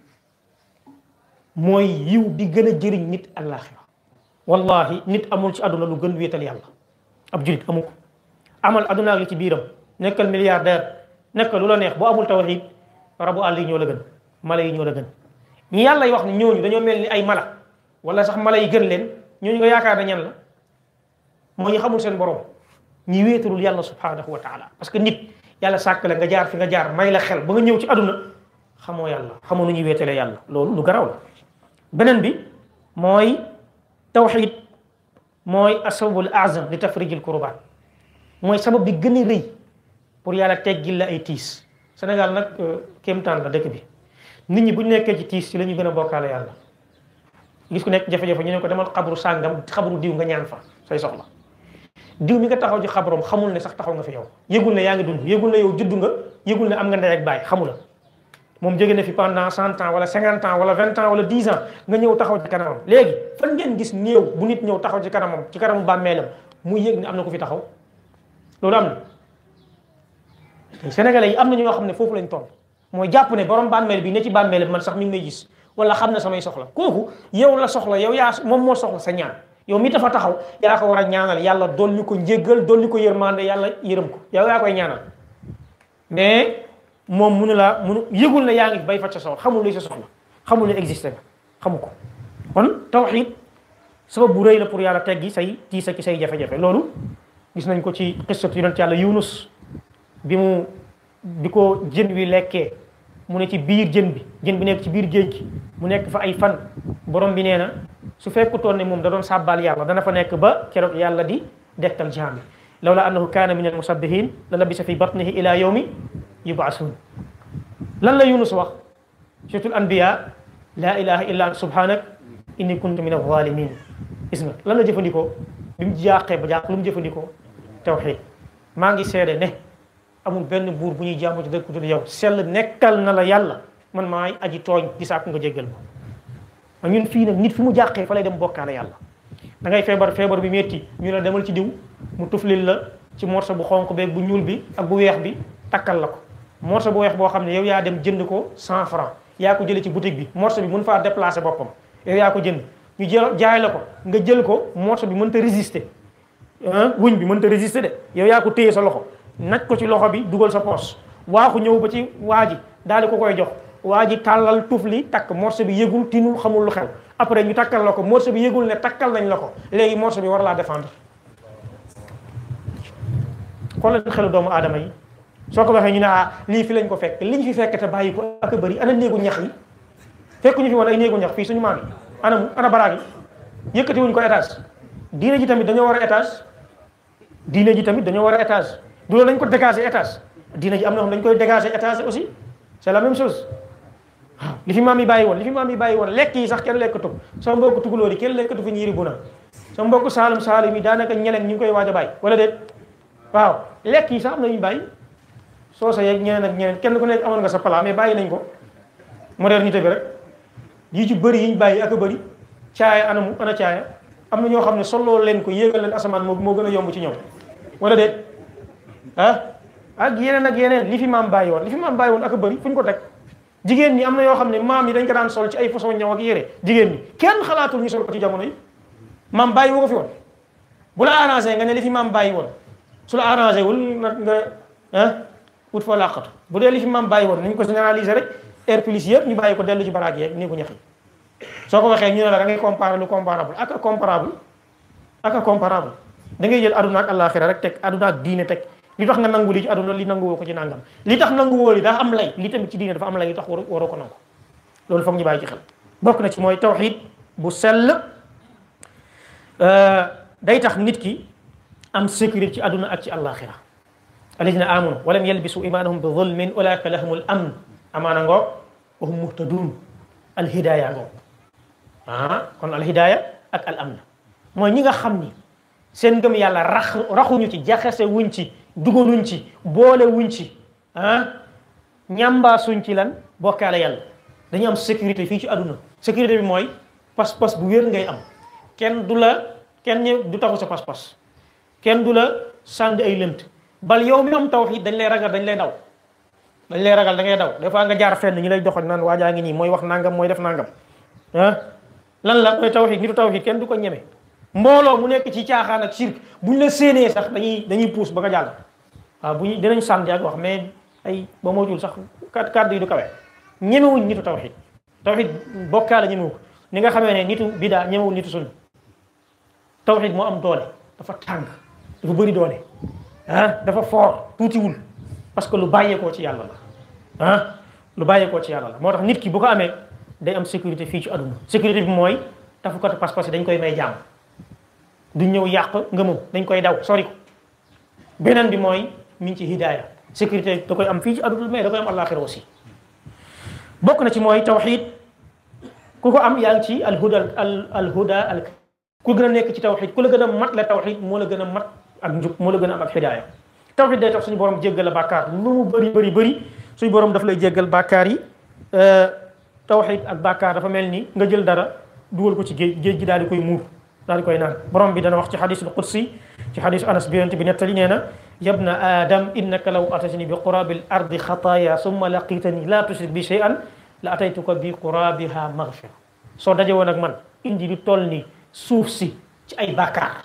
[SPEAKER 3] mooy yiw bi gën a jëriñ nit àllaaxira wallahi nit amul ci àdduna lu gën wéetal yàlla ab julit amu ko amal àdduna ak li ci biiram nekkal milliardaire nekkal lu la neex boo amul tawxiid rabu àll yi ñoo la gën mala yi ñoo la gën ñi yàlla yi wax ne ñooñu dañoo mel ni ay mala wala sax mala yi gën leen ñooñu nga yaakaar na ñan la moo ñu xamul seen borom ñi wéetalul yàlla subhanahu wa taala parce que nit yàlla sàkk la nga jaar fi nga jaar may la xel ba nga ñëw ci àdduna xamoo yàlla xamoo nu ñuy wéetalee yàlla loolu lu garaw la beneen bi mooy tawxiid mooy asababul azam li tafrijil kurbaat mooy sabab bi gën a rëy pour yàlla teggil la ay tiis Sénégal nag kéemtaan la dëkk bi nit ñi bu ñu nekkee ci tiis ci la ñu gën a bokkaale yàlla gis ku nekk jafe-jafe ñu ne ko demal xabru sàngam xabru diw nga ñaan fa say soxla diw mi nga taxaw ci xabroom xamul ne sax taxaw nga fi yow yëgul ne yaa ngi dund yëgul ne yow juddu nga yëgul ne am nga ndey ak baay xamula moom jóge na fi pendant cent ans wala cinquante ans wala vingt ans wala dix ans nga ñëw taxaw ci kanamam léegi fan ngeen gis néew bu nit ñëw taxaw ci kanamam ci kanamu bàmmeelam muy yëg ne am na ko fi taxaw loolu am na sénégalais yi am na ñoo xam ne foofu lañ toll mooy jàpp ne borom bàmmeel bi ne ci bàmmeel bi man sax mi ngi may gis wala xam na samay soxla kooku yow la soxla yow yaa moom moo soxla sa ñaan yow mi dafa taxaw yaa ko war a ñaanal yàlla dolli ko njéggal dolli ko yërmande yàlla yërëm ko yow yaa koy ñaanal mais moom munu laa munu yëgul ne yaa ngi bay fa sa soxla xamul luy sa soxla xamul ne existé nga xamu ko kon tawxiid sabab bu rëy la pour yàlla teggi say tiisa ki say jafe-jafe loolu gis nañ ko ci xissatu yonent yàlla yunus bi mu bi ko jën wi lekkee mu ne ci biir jën bi jën bi nekk ci biir géej gi mu nekk fa ay fan borom bi nee na su fekkutoon ne moom da doon sàbbaal yàlla dana fa nekk ba keroog yàlla di dekkal jaam bi lawla annahu kaana min al musabbihin la labisa fi batnihi ila yawmi yub'asun lan la yunus wax suratul anbiya la ilaha illa anta subhanak inni kuntu min alzalimin gis nga lan la jëfandikoo bi mu jaaxee ba jaax lu mu jëfandikoo tawxiid maa ngi seede ne amul benn buur bu ñuy jaamu ci dëkk ku dul yow sell nekkal na la yàlla man maay aji tooñ di sàkku nga jéggal ma ñun fii nag nit fi mu jàqee fa lay dem bokkaale yàlla da ngay feebar feebar bi metti ñu ne demal ci diw mu tuflil la ci morso bu xonq beeg bu ñuul bi ak bu weex bi takkal la ko morso bu weex boo xam ne yow yaa dem jënd ko cent franc yaa ko jëlee ci boutique bi morso bi mun faa déplacer boppam yow yaa ko jënd ñu jël jaay la ko nga jël ko morso bi mënta résister wuñ bi mënta résister de yow yaa ko téye sa loxo naj ko ci loxo bi dugal sa poos waaxu ñëw ba ci waa ji daal di ko koy jox waa ji tàllal tuuf li takk morceau bi yëgul tinul xamul lu xew après ñu takkal la ko morceau bi yëgul ne takkal nañ la ko léegi morceau bi war laa défendre xoolal xelu doomu aadama yi soo ko waxee ñu ne ah lii fi lañ ko fekk liñ fi fekk te bàyyi ko ak a bëri ana néegu ñax yi fekk ñu fi woon ay néegu ñax fii suñu maam yi ana mu ana baraag yi yëkkati wuñ ko étage diine ji tamit dañoo war a étage diine ji tamit dañoo war a étage du loolu dañ ko dégager étage diine ji am na xam dañ koy dégager étage aussi c'est la même chose waaw li fi maam yi bàyyi woon li fi maam yi bàyyi woon lekk yi sax kenn lekkatu sama mbokk tukulóor yi kenn lekkatu fi ñiiri bu na sama mbokk saalum saalum yi daanaka ñeneen ñu ngi koy waaj a bàyyi wala déet waaw lekk yi sax am na ñu bàyyi soo sa yeeg ñeneen ak ñeneen kenn ku nekk amoon nga sa plat mais bàyyi nañ ko modernité bi rek yi ci bëri yi ñu bàyyi ak a bëri caaya anamu ana caaya am na ñoo xam ne soloo leen ko yéegal leen asamaan moo moo gën a yomb ci ñoom wala déet ah ak yeneen ak yeneen li fi maam bàyyi woon li fi maam bàyyi woon ak a bëri fu ñu ko teg jigéen ñi am na yoo xam ne maam yi dañ ko daan sol ci ay façon ñaw ak yére jigéen ñi kenn xalaatul ñu sol ko ci jamono yi maam bàyyi woo ko fi woon bu la arrangé nga ne li fi maam bàyyi woon su la arrangé wul nag nga ah wut fa làqatu bu dee li fi maam bàyyi woon nañ ko généraliser rek air plus yëpp ñu bàyyi ko dellu ci baraag yeeg nii ko ñax yi soo ko waxee ñu ne la da ngay comparer lu comparable ak a comparable ak a comparable da ngay jël aduna ak àllaaxira rek teg aduna ak diine teg li tax nga nangu li ci aduna li nangu woo ko ci nangam li tax nangu woo li daa am lay li tamit ci diine dafa am lay li tax war waroo ko nangu loolu foog ñu bàyyi ci xel bokk na ci mooy tawxid bu sell day tax nit ki am sécurité ci aduna ak ci àllaaxira alladina amanu walam yalbisu imanahum bi zulmin ulaika lahumul amn amaana ngoog wa hum muhtadun alhidaya ngoog ah kon alhidaya ak al amn mooy ñi nga xam ni seen ngëm yàlla rax raxuñu ci jaxase wuñ ci dugaluñ ci boole wuñ ci ah ñambaasuñ ci lan bokkaale yàlla dañu am sécurité fii ci àdduna sécurité bi mooy pas-pas bu wér ngay am kenn du la kenn ñë du taxu sa pas-pas kenn du la sànd ay lënt bal yow mi am tawhid dañ lay ragal dañ lay daw dañ lay ragal da ngay daw des fois nga jaar fenn ñu lay doxal naan waajaa ngi nii mooy wax nangam mooy def nangam ah lan la mooy tawhid nitu tawhid kenn du ko ñeme mbooloo mu nekk ci caaxaan ak shirk buñ la séenee sax dañuy dañuy puus ba nga jàll waaw bu ñu dinañ sànni ak wax mais ay ba moytuwul sax kat kàddu yi du kawe ñemewuñ nitu tawhid tawhid bokkaale ñemewu ko ni nga xamee ne nitu bidaa ñemewul nitu sunna tawhid moo am doole dafa tàng dafa bëri doole ah dafa fort tuutiwul parce que lu bàyyeekoo ci yàlla la ah lu bàyyeekoo ci yàlla la moo tax nit ki bu ko amee day am sécurité fii ci àdduna sécurité bi mooy tafukatu pas-pas yi dañ koy may jàmm du ñëw yàq ngëmam dañ koy daw sori ko beneen bi mooy mi ngi ci hidaaya sécurité da koy am fii ci àdduna mais da koy am àllaaxira aussi bokk na ci mooy tawxid ku ko am yaa ngi ci alhuda al alhuda al ku gën a nekk ci tawxid ku la gën a mat la tawxid moo la gën a mat ak njub moo la gën a am ak hidaaya tawxid day tax suñu borom jéggal la bàkkaar lu mu bëri bëri bëri suñu borom daf lay jéggal bàkkaar yi tawxid ak bàkkaar dafa mel ni nga jël dara dugal ko ci géej géej gi daal di koy muur daal di koy naan borom bi dana wax ci xadisul qudsi ci xadis anas bi yonent bi nettali nee na yabna adam innaka law atatani bi qurabil ardi xataaya summa laqitani la tushrik bi shay'an la ataytuka bi qurabiha maghfira soo daje woon ak man indi lu toll ni suuf si ci ay bàkkaar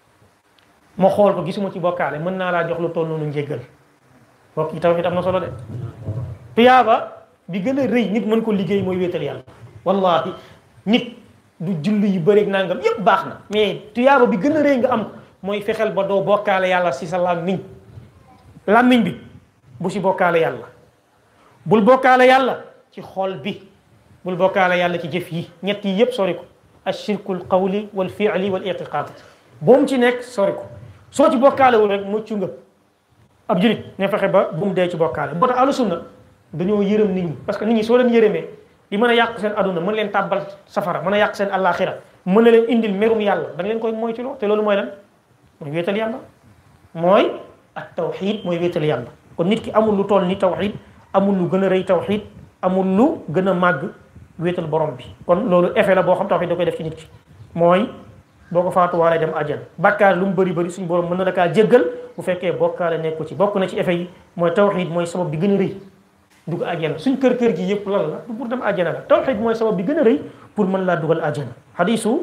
[SPEAKER 3] ma xool ko gisuma ci bokkaale mën naa laa jox lu toll noonu njéggal bokk yi tawhid am na solo de tuyaaba bi gën a rëy nit mën ko liggéey mooy wéetal yàlla wallahi nit du julli yu bëreeg nangam yëpp baax na mais tuyaaba bi gën a rëy nga am mooy fexeel ba doo bokkaale yàlla si sa làmmiñ làmmiñ bi bu si bokkaale yàlla bul bokkaale yàlla ci xol bi bul bokkaale yàlla ci jëf yi ñett yi yëpp sori ko ashirkul qawli wal fi'li wal i'tiqad boo mu ci nekk sori ko soo ci bokkaalewul rek muccu nga ab julit ne fexe ba bu mu dee ci bokkaale boo tax ahlu sunna dañoo yërëm nit ñi parce que nit ñi soo leen yërëmee li mën a yàq seen aduna mën leen tàbbal safara mën a yàq seen àllaaxira mën na leen indil merum yàlla da nga leen koy moytuloo te loolu mooy lan mooy wéetal yàlla mooy ak tawxid mooy wéetal yàlla kon nit ki amul lu toll ni tawxid amul lu gën a rëy tawxid amul lu gën a màgg wéetal borom bi kon loolu effet la boo xam tawxid da koy def ci nit ki mooy boo ko faatuwaalee dem àjjana bàkkaar lu mu bëri bëri suñu borom mën na la kaa jéggal bu fekkee bokkaale nekku ci bokk na ci effet yi mooy tawxid mooy sabab bi gën a rëy dugg àjjana suñ kër kër gi yëpp lan la du pour dem àjjana la tawxid mooy sabab bi gën a rëy pour mën laa dugal àjjana xadisu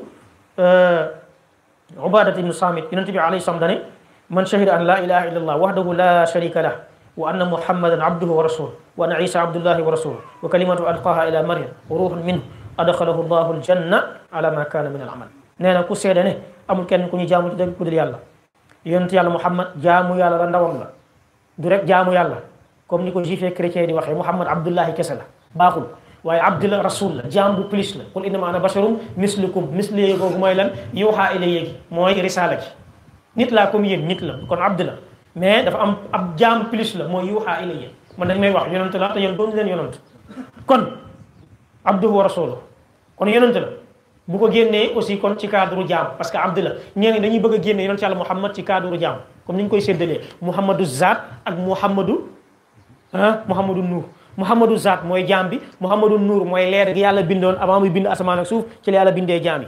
[SPEAKER 3] ubadat ibnu samit yonent bi alayhi salaam dane man shahida an la ilaha illa allah wahdahu la sharika lah wa anna muhammadan abduhu wa rasuluh wa anna isa abdullahi wa rasuluh wa kalimatu alqaha ila maryam wa ruhun minhu adxalahu llahu aljanna ala ma kana min al amal nee na ku seede ne amul kenn ku ñu jaamu ci dëgg ku dul yàlla yonent yàlla muhammad jaamu yàlla la ndawam la du rek jaamu yàlla comme ni ko juif et chrétien di waxee muhammad abdullahi kese la baaxul waaye abdi la rasul la jaam bu plus la qul innama ana basharum mislukum misli googu mooy lan yuuxaa ilayya gi mooy risaala gi nit laa comme yéen nit la kon abdi la mais dafa am ab jaam plus la mooy yuuxaa ilayya man dañ may wax yonent la te yéen doon leen yonent kon abduhu wa rasuluhu kon yonent la bu ko génnee aussi kon ci cadre jaam parce que abdi la ñeen ñi dañuy bëgg a génne yonent yàlla muhammad ci cadre jaam comme ni ñu koy séddalee muhammadu zaat ak muhammadu ah muhammadu nuur muhammadu zaat mooy jaam bi muhammadu nuur mooy leer gi yàlla bindoon avant muy bind asamaan ak suuf ci la yàlla bindee jaam yi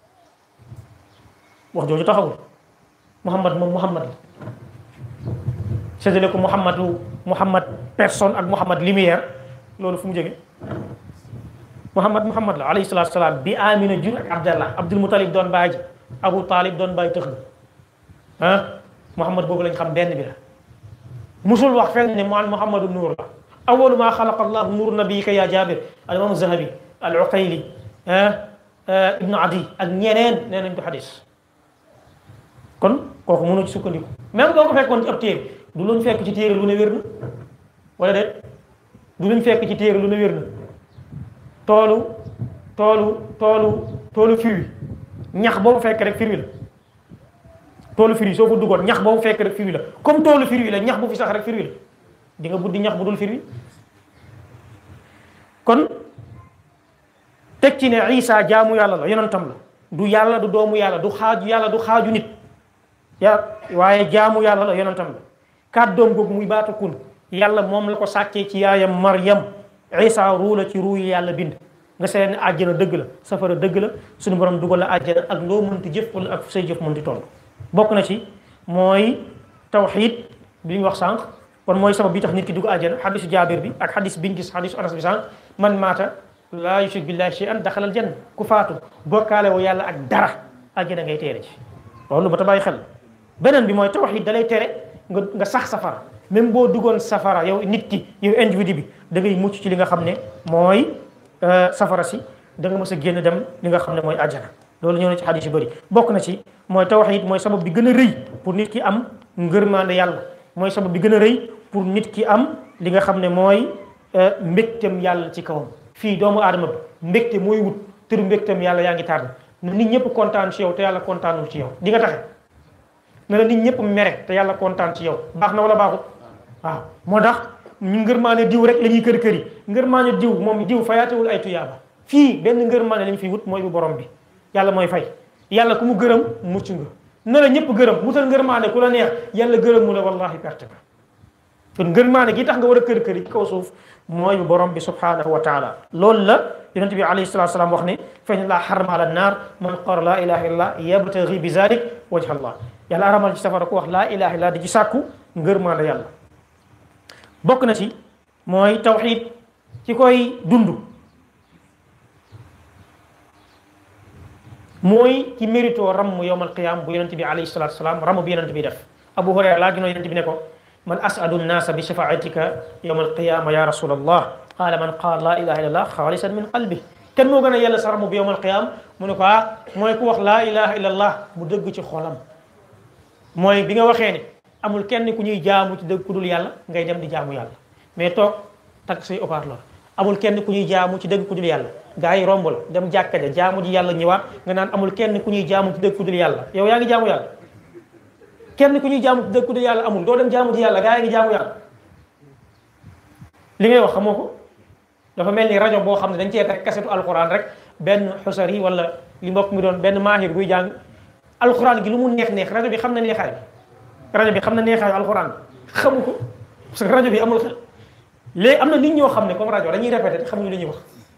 [SPEAKER 3] wax jooju taxawul muhammad moom muhammad la séddale ko muhammadu muhammad personne ak muhammad lumière loolu fu mu jóge muhammad muhammad la alayhi salaatu salaam bi amina jur ak abdallah abdul mutalib doon bàyyi ji abu talib doon bàyyi tëx na ah muhammad boobu lañ xam benn bi la musul wax fenn ne maan muhammadu nuur la awalu ma xalaqa allahu nuur nabiyika ya jabir al imam zahabi al uqayli ibnu adi ak ñeneen nee nañ ko xadis kon kooku mënoo ci sukkandiku même boo ko fekkoon ci ab téere du luñ fekk ci téere lu ne wér na wala déet du luñ fekk ci téere lu ne wér na toolu toolu toolu toolu firi ñax boobu fekk rek firi la toolu firi soo fa duggoon ñax boobu fekk rek firi la comme toolu firi la ñax bu fi sax rek firi la di nga buddi ñax bu dul firi kon teg ci ne Isa jaamu yàlla la yonentam la du yàlla du doomu yàlla du xaaju yàlla du xaaju nit ya waaye jaamu yàlla la yonentam la kàddoom googu muy baatu kun yàlla moom la ko sàkkee ci yaayam Maryam Isa ruu la ci ruu yi yàlla bind nga seet ne àjjana dëgg la safara dëgg la suñu borom dugal la àjjana ak loo mënti jëf wala ak say jëf mënti toll bokk na ci mooy tawxiid bi ñu wax sànq kon mooy sabab bi tax nit ki dugg àjjana xadisu jaabir bi ak xadis biñ gis xadisu anas bi sànq man maata laa yushrik billahi shay'an daxalal janna ku faatu bokkaale woo yàlla ak dara àjjana ngay teere ci loolu ba ta bàyyi xel beneen bi mooy tawxiid dalay tere nga nga sax safara même boo duggoon safara yow nit ki yow individu bi da ngay mucc ci li nga xam ne mooy safara si da nga mës a génn dem li nga xam ne mooy àjjana loolu ñëw na ci xadis yu bëri bokk na ci mooy tawxiid mooy sabab bi gën a rëy pour nit ki am ngërmaande yàlla mooy sabab bi gën a rëy pour nit ki am li nga xam ne mooy mbégtem yàlla ci kawam fii doomu aadama bi mbégte mooy wut tëru mbégtem yàlla yaa ngi tànn na nit ñëpp kontaan ci yow te yàlla kontaanul ci yow di nga taxe na la nit ñëpp mere te yàlla kontaan ci yow baax na wala baaxut waaw moo tax ñu ngërmaane diw rek la ñuy kër kër yi ngërmaane diw moom diw fayaatewul ay tuyaaba fii benn ngërmaane lañ fi wut mooy bu borom bi yàlla mooy fay yàlla ku mu gërëm mucc nga na la ñëpp gërëm wutal ngërmaane ku la neex yàlla gërëm mu la wallahi perte nga kon ngërmaane gi tax nga war a kër kër yi ci kaw suuf mooy bu borom bi subhanahu wa taala loolu la yonent bi alayhi salatu salaam wax ne fa in laa xarama ala naar man qara laa ilaha illallah yabtaghi bi zalik wajha allah yàlla aramal ci safara ku wax laa ilaha illallah di ci sàkku ngërmaane yàlla bokk na ci mooy tawxiid ci koy dund mooy ci mérito ramm yowmal qiyam bu yonent bi alayhi salatu salaam ramm bi yonent bi def abu hurayra laa ginoo yonent bi ne ko man as'adu nnaasa bi shafaatika yowmal qiyama ya rasulallah qaala man qaala laa ilaha illallah xaalisan min qalbi kenn moo gën a yàlla sa ramm bi yowmal qiyam mu ne ko ah mooy ku wax laa ilaha illallah mu dëgg ci xolam mooy bi nga waxee ne amul kenn ku ñuy jaamu ci dëgg ku dul yàlla ngay dem di jaamu yàlla mais toog takk say haut-parleur amul kenn ku ñuy jaamu ci dëgg ku dul yàlla gaa yi romb la dem jàkka ja jaamu ji yàlla ñëwaat nga naan amul kenn ku ñuy jaamu ci dëgg ku dul yàlla yow yaa ngi jaamu yàlla kenn ku ñuy jaamu ci dëgg ku dul yàlla amul doo dem jaamu ji yàlla gaa yi ngi jaamu yàlla li ngay wax xamoo ko dafa mel ni rajo boo xam ne dañ cee teg kasetu alquran rek benn xusar yi wala li mbokk mi doon benn maahir buy jàng alquran gi lu mu neex neex rajo bi xam na neexaay bi rajo bi xam na neexaayu alquran xamu ko parce que rajo bi amul xel léegi am na nit ñoo xam ne comme rajo dañuy répété te xamuñu li ñuy wax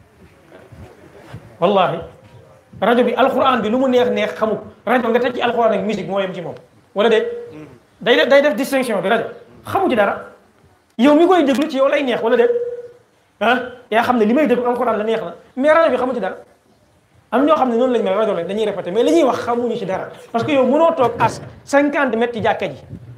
[SPEAKER 3] wallahi rajo bi alquran bi lu mu neex neex xamu ko rajo nga teg ci alquran ak musique moo yem ci moom wala déet day def day def distinction bi rajo xamu ci dara yow mi koy déglu ci yow lay neex wala déet ah yaa xam ne li may déglu alquran la neex na mais rajo bi xamu ci dara am ñoo xam ne noonu lañ mel rajo lañ dañuy répété mais li ñuy wax xamuñu ci dara parce que yow mënoo toog as 50 mètres ci jàkka ji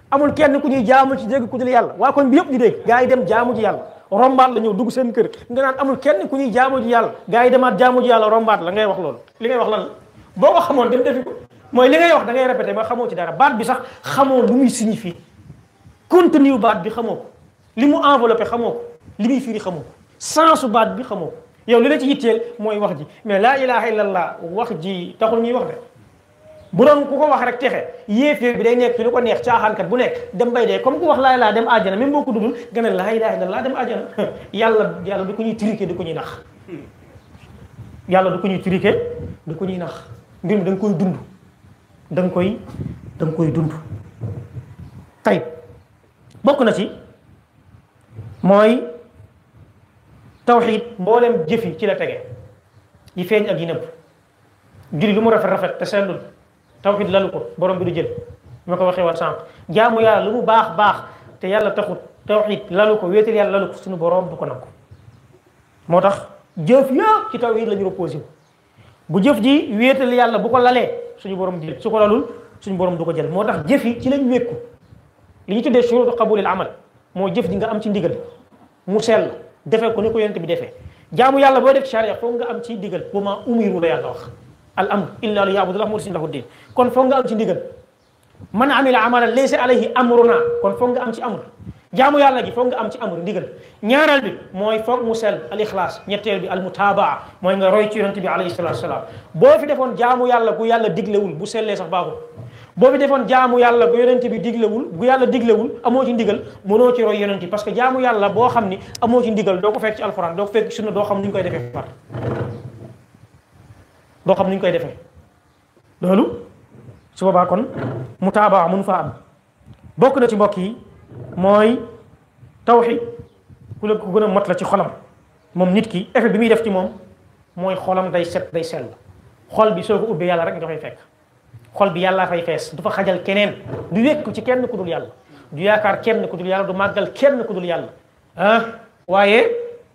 [SPEAKER 3] amul kenn ku ñuy jaamu ci dégg ku dul yàlla waa koñ bi yëpp di dégg gaa yi dem jaamu ji yàlla rombaat la ñëw dugg seen kër nga naan amul kenn ku ñuy jaamu ji yàlla gaa yi demaat jaamu ji yàlla rombaat la ngay wax loolu li ngay wax lan la boo ko xamoon dem defi ko mooy li ngay wax da ngay répété ba xamoo ci dara baat bi sax xamoo lu muy signifie contenu baat bi xamoo ko li mu enveloppé xamoo ko li muy firi xamoo ko sensu baat bi xamoo ko yow li la ci yitteel mooy wax ji mais laa ilaha illallah wax ji taxul ñuy wax de bu doon ku ko wax rek texe yéeféer bi day nekk ci lu ko neex caaxaankat bu nekk dem bay dee comme ku wax laa ilaa dem àjjana même boo ko dudul nga ne laa ilaha illallah dem àjjana yàlla yàlla du ko ñuy triqué du ko ñuy nax yàlla du ko ñuy triqué du ko ñuy nax mbir mi da nga koy dund da nga koy da nga koy dund tey bokk na ci mooy tawxiid mboolem jëfi ci la tege yi feeñ ak yi nëbb julli lu mu rafet rafet te sellul tawxiid lalu ko borom bi du jël ma ko waxee woon sànq jaamu yàlla lu mu baax baax te yàlla taxut tawxiid lalu ko wéetal yàlla lalu ko suñu borom du ko nangu moo tax jëf yëpp ci tawxiid la ñu reposé wu bu jëf ji wéetal yàlla bu ko lalee suñu borom jël su ko lalul suñu borom du ko jël moo tax jëf yi ci lañ wékku li ñu tuddee shurutu qabulil amal moo jëf ji nga am ci ndigal mu sell defee ko ni ko yonent bi defee jaamu yàlla boo def ci charia foog nga am ci ndigal wa maa umiru la yàlla wax al amr illa li ya'budullaha mukhlisina lahu din kon foog nga am ci ndigal man amila amalan laysa alayhi amruna kon foog nga am ci amr jaamu yàlla gi foog nga am ci amr ndigal ñaareel bi mooy foog mu sell al ixlaas ñetteel bi al mutabaa mooy nga roy ci yonent bi alayhi salatu wasalaam boo fi defoon jaamu yàlla gu yàlla diglewul bu sellee sax baaxul boo fi defoon jaamu yàlla gu yonent bi diglewul bu yàlla diglewul amoo ci ndigal mënoo ci roy yonent bi parce que jaamu yàlla boo xam ni amoo ci ndigal doo ko fekk ci alxuraan doo ko fekk ci sunna doo xam ni ñu koy defee far doo xam ni ñu koy defee loolu su boobaa kon mutaabaa mun faa am bokk na ci mbokk yi mooy tawxid ku la ku gën a mot la ci xolam moom nit ki effet bi muy def ci moom mooy xolam day set day sell xol bi soo ko ubbee yàlla rek nga fay fekk xol bi yàllaa fay fees du fa xajal keneen du wékku ci kenn ku dul yàlla du yaakaar kenn ku dul yàlla du màggal kenn ku dul yàlla ah waaye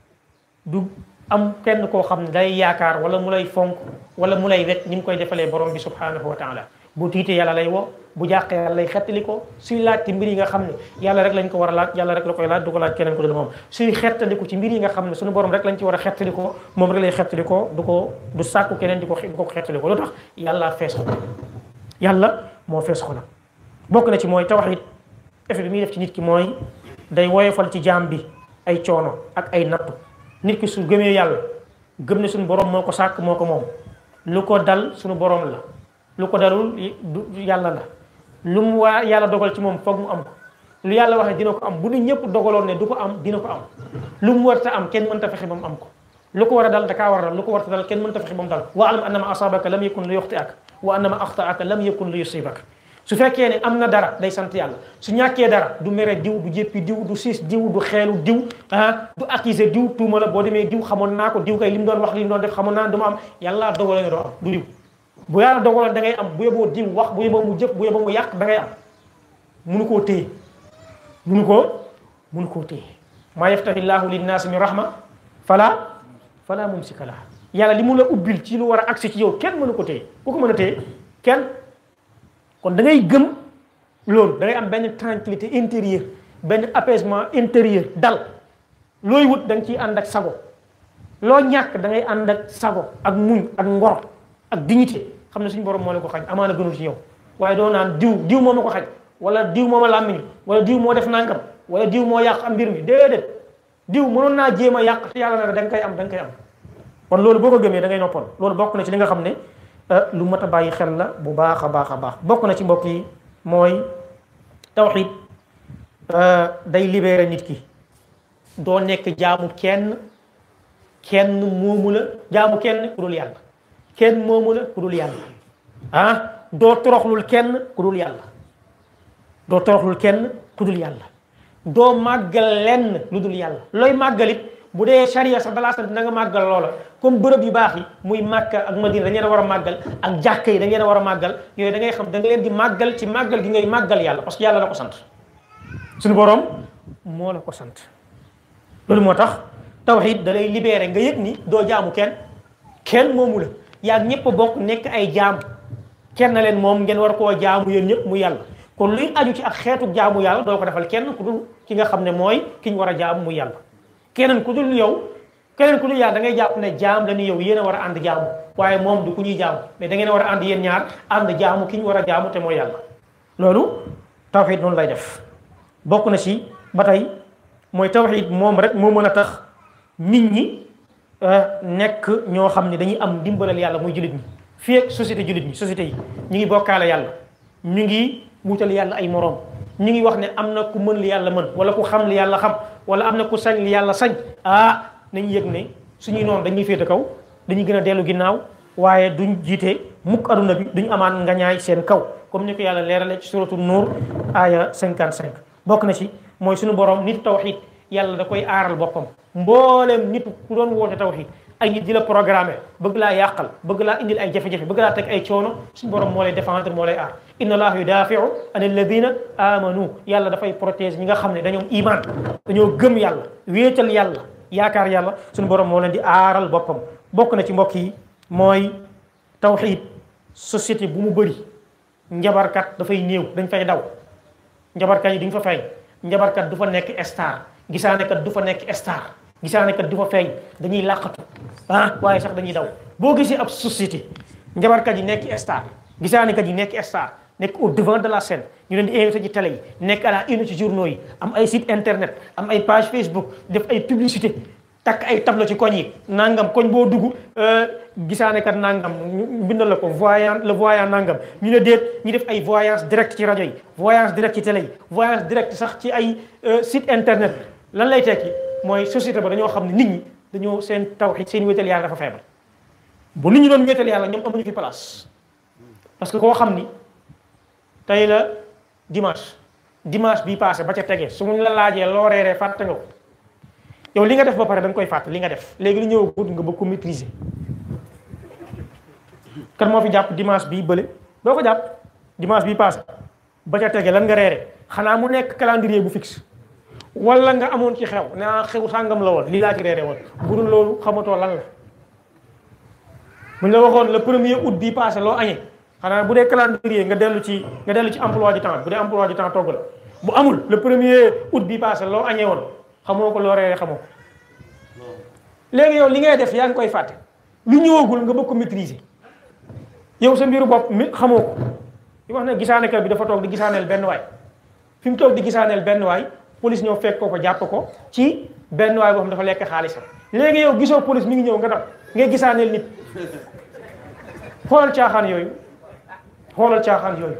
[SPEAKER 3] du am kenn koo xam ne day yaakaar wala mu lay fonk wala mu lay wet ni mu koy defalee borom bi subhanahu wa taala bu tiitee yàlla lay woo bu jàqee yàlla lay xettali ko suy laaj ci mbir yi nga xam ne yàlla rek lañ ko war a laaj yàlla rek la koy laaj du ko laaj keneen ku dul moom suy xettaliku ci mbir yi nga xam ne suñu borom rek lañ ci war a xettali ko moom rek lay xettali ko du ko du sàkku keneen di ko du ko xettali ko lu tax yàlla fees ko yàlla moo fees xolam bokk na ci mooy tawhid effet bi muy def ci nit ki mooy day woyofal ci jaam bi ay coono ak ay nattu nit ki su gëmee yàlla gëm ne suñu borom moo ko sàkk moo ko moom lu ko dal suñu borom la lu ko dalul du yàlla la lu mu waa yàlla dogal ci moom foog mu am ko lu yàlla waxee dina ko am bu nit ñëpp dogaloon ne du ko am dina ko am lu mu warta am kenn mënta fexe ba mu am ko lu ko war a dal da kaa war a dal lu ko warta dal kenn mënta fexe ba mu dal wa alam annama asabaka lam yakun li yuxti'ak wa annama axtaaka lam yakun li yusibak su fekkee ne am na dara day sant yàlla su ñàkkee dara du mere diw du jéppi diw du siis diw du xeelu diw ah du accuser diw tuuma la boo demee diw xamoon naa ko diw kay li mu doon wax li mu doon def xamoon naa dama am yàlla dogale nga doo am du diw bu yàlla dogaloon da ngay am bu yeboo diw wax bu yeboo mu jëf bu yeboo mu yàq da ngay am munu koo téye munu koo munu koo téye maa yaftahi llahu linnaasi min rahma fala fala mumsika laha yàlla li mu la ubbil ci lu war a agsi ci yow kenn mënu ko téye ku ko mën a téye kenn kon da ngay gëm loolu da ngay am benn tranquillité intérieure benn apaisement intérieur dal looy wut da nga ciy ànd ak sago loo ñàkk da ngay ànd ak sago ak muñ ak ngor ak dignité xam ne suñu borom moo la ko xañ amaana gënul ci yow waaye doo naan diw diw moo ma ko xañ wala diw moo ma làmmiñ wala diw moo def nangam wala diw moo yàq am mbir mi déedéet diw mënoon naa jéem a yàq te yàlla na da nga koy am da nga koy am kon loolu boo ko gëmee da ngay noppal loolu bokk na ci li nga xam ne lu mat a bàyyi xel la bu baax a baax a baax bokk na ci mbokk yi mooy tawxid day libéré nit ki doo nekk jaamu kenn kenn moomu la jaamu kenn ku dul yàlla kenn moomu la ku dul yàlla ah doo toroxlul kenn ku dul yàlla doo toroxlul kenn ku dul yàlla doo màggal lenn lu dul yàlla looy màggalit bu dee charia sax dalaa sant na nga màggal loola comme bërëb yu baax yi muy Makka ak Madina dañ leen a war a màggal ak jàkka yi dañ leen a war a màggal yooyu da ngay xam da nga leen di màggal ci màggal gi ngay màggal yàlla parce que yàlla la ko sant suñu borom moo la ko sant loolu moo tax tawhid da lay libéré nga yëg ni doo jaamu kenn kenn moomu la yaa ñëpp bokk nekk ay jaam kenn leen moom ngeen war koo jaamu yéen ñëpp mu yàlla kon luy aju ci ak xeetu jaamu yàlla doo ko defal kenn ku dul ki nga xam ne mooy ki ñu war a jaamu muy yàlla keneen ku dul yow keneen ku dul yàlla da ngay jàpp ne jaam la ni yow yéen a war a ànd jaamu waaye moom du ku ñuy jaamu mais da ngeen a war a ànd yéen ñaar ànd jaamu ki ñu war a jaamu te mooy yàlla loolu tawxiid noonu lay def bokk na ci ba tey mooy tawxiid moom rek moo mën a tax nit ñi nekk ñoo xam ne dañuy am ndimbalal yàlla muy jullit ñi fii ak société jullit ñi société yi ñu ngi bokkaale yàlla ñu ngi wutal yàlla ay moroom ñu ngi wax ne am na ku mën li yàlla mën wala ku xam li yàlla xam wala am na ku sañ li yàlla sañ ah nañ yëg ne suñuy noonu dañuy féete kaw dañuy gën a dellu ginnaaw waaye duñ jiite mukk aduna bi duñ amaan ngañaay seen kaw comme ni ko yàlla leerale ci suratu nuur aaya 55 bokk na ci mooy suñu borom nit tawxid yàlla da koy aaral boppam mbooleem nit ku doon woote tawxid ay nit di la programmer bëgg laa yàqal bëgg laa indil ay jafe-jafe bëgg laa teg ay coono suñu borom moo lay défendre moo lay aar inna allaha yudafiu an alladina amanu yàlla dafay protéger ñi nga xam ne dañoo iman dañoo gëm yàlla wéetal yàlla yaakaar yàlla suñu borom moo leen di aaral boppam bokk na ci mbokk yi mooy tawxid société bu mu bëri njabarkat dafay néew dañ fay daw njabarkat yi duñ fa feeñ njabarkat du fa nekk star gisaanekat du fa nekk star gisaanekat du fa feeñ dañuy làqatu ah waaye sax dañuy daw boo gisee ab société njabarkat yi nekk star gisaanekat yi nekk star nekk au devant de la scène ñu leen di invité ci télé yi nekk à la une ci journaux yi am ay site internet am ay page Facebook def ay publicité takk ay tableau ci koñ yi nangam koñ boo dugg gisaanekat nangam ñu bindal la ko voyant le voyant nangam ñu ne déet ñu def ay voyance direct ci rajo yi voyance direct ci télé yi voyance direct sax ci ay site internet lan lay tekki mooy société ba dañoo xam ne nit ñi dañoo seen tawxiid seen wéetal yàlla dafa feebar bu nit ñi doon wéetal yàlla ñoom amuñu fi place parce que koo xam ni tey la dimanche dimanche bii passé ba ca tegee su mu la laajee loo reeree fàtte nga ko yow li nga def ba pare da nga koy fàtte li nga def léegi lu ñëw gudd nga bëgg ko maîtriser kan moo fi jàpp dimanche bii bële doo ko jàpp dimanche bii passé ba ca tege lan nga reere xanaa mu nekk calendrier bu fixe wala nga amoon ci xew naa xew sàngam la woon lii laa ci reere woon bu dul loolu xamatoo lan la buñ la waxoon le premier août bii passé loo añee xanaa bu dee calendrier nga dellu ci nga dellu ci emploi du temps bu dee emploi du temps togg la bu amul le premier août bii passé loo añee woon xamoo ko loo reere xamoo ko léegi yow li ngay def yaa ngi koy fàtte lu ñëwagul nga bëgg ko maîtriser yow sa mbiru bopp mi xamoo ko di wax ne gisaanekat bi dafa toog di gisaaneel benn waay fi mu toog di gisaaneel benn waay police ñëw fekk ko ko jàpp ko ci benn waay boo xam dafa lekk xaalisam léegi yow gisoo police mi ngi ñëw nga dam ngay gisaaneel nit xoolal caaxaan yooyu xoolal caaxaan yooyu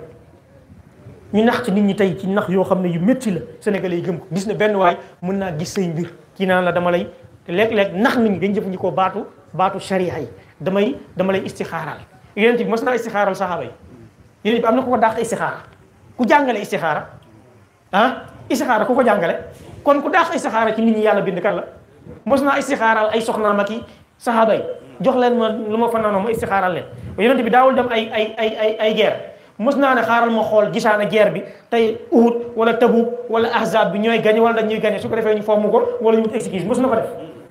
[SPEAKER 3] ñu nax ci nit ñi tey ci nax yoo xam ne yu métti la sénégalais yi gëm ko gis ne benn waay mën naa gis say mbir kii naan la dama lay te léeg-léeg nax nit ñi dañ jëfandikoo baatu baatu sharia yi damay dama lay istixaaral yonent bi mos naa istixaaral saxaaba yi yonent bi am na ku ko dàq istixaara ku jàngale istixaara ah istixaara ku ko jàngale kon ku dàq istixaara ci nit ñi yàlla bind kan la mos naa istixaaral ay soxnaam ak i saxaaba yi jox leen ma lu ma fanaanoo ma istixaaral leen yonent bi daawul dem ay ay ay ay ay guerre mos naa ne xaaral ma xool gisaana guerre bi tey Uhud wala Tabuk wala Ahzab bi ñooy gañe wala dañuy gañe su ko defee ñu fomm ko wala ñu wut excuse mos na ko def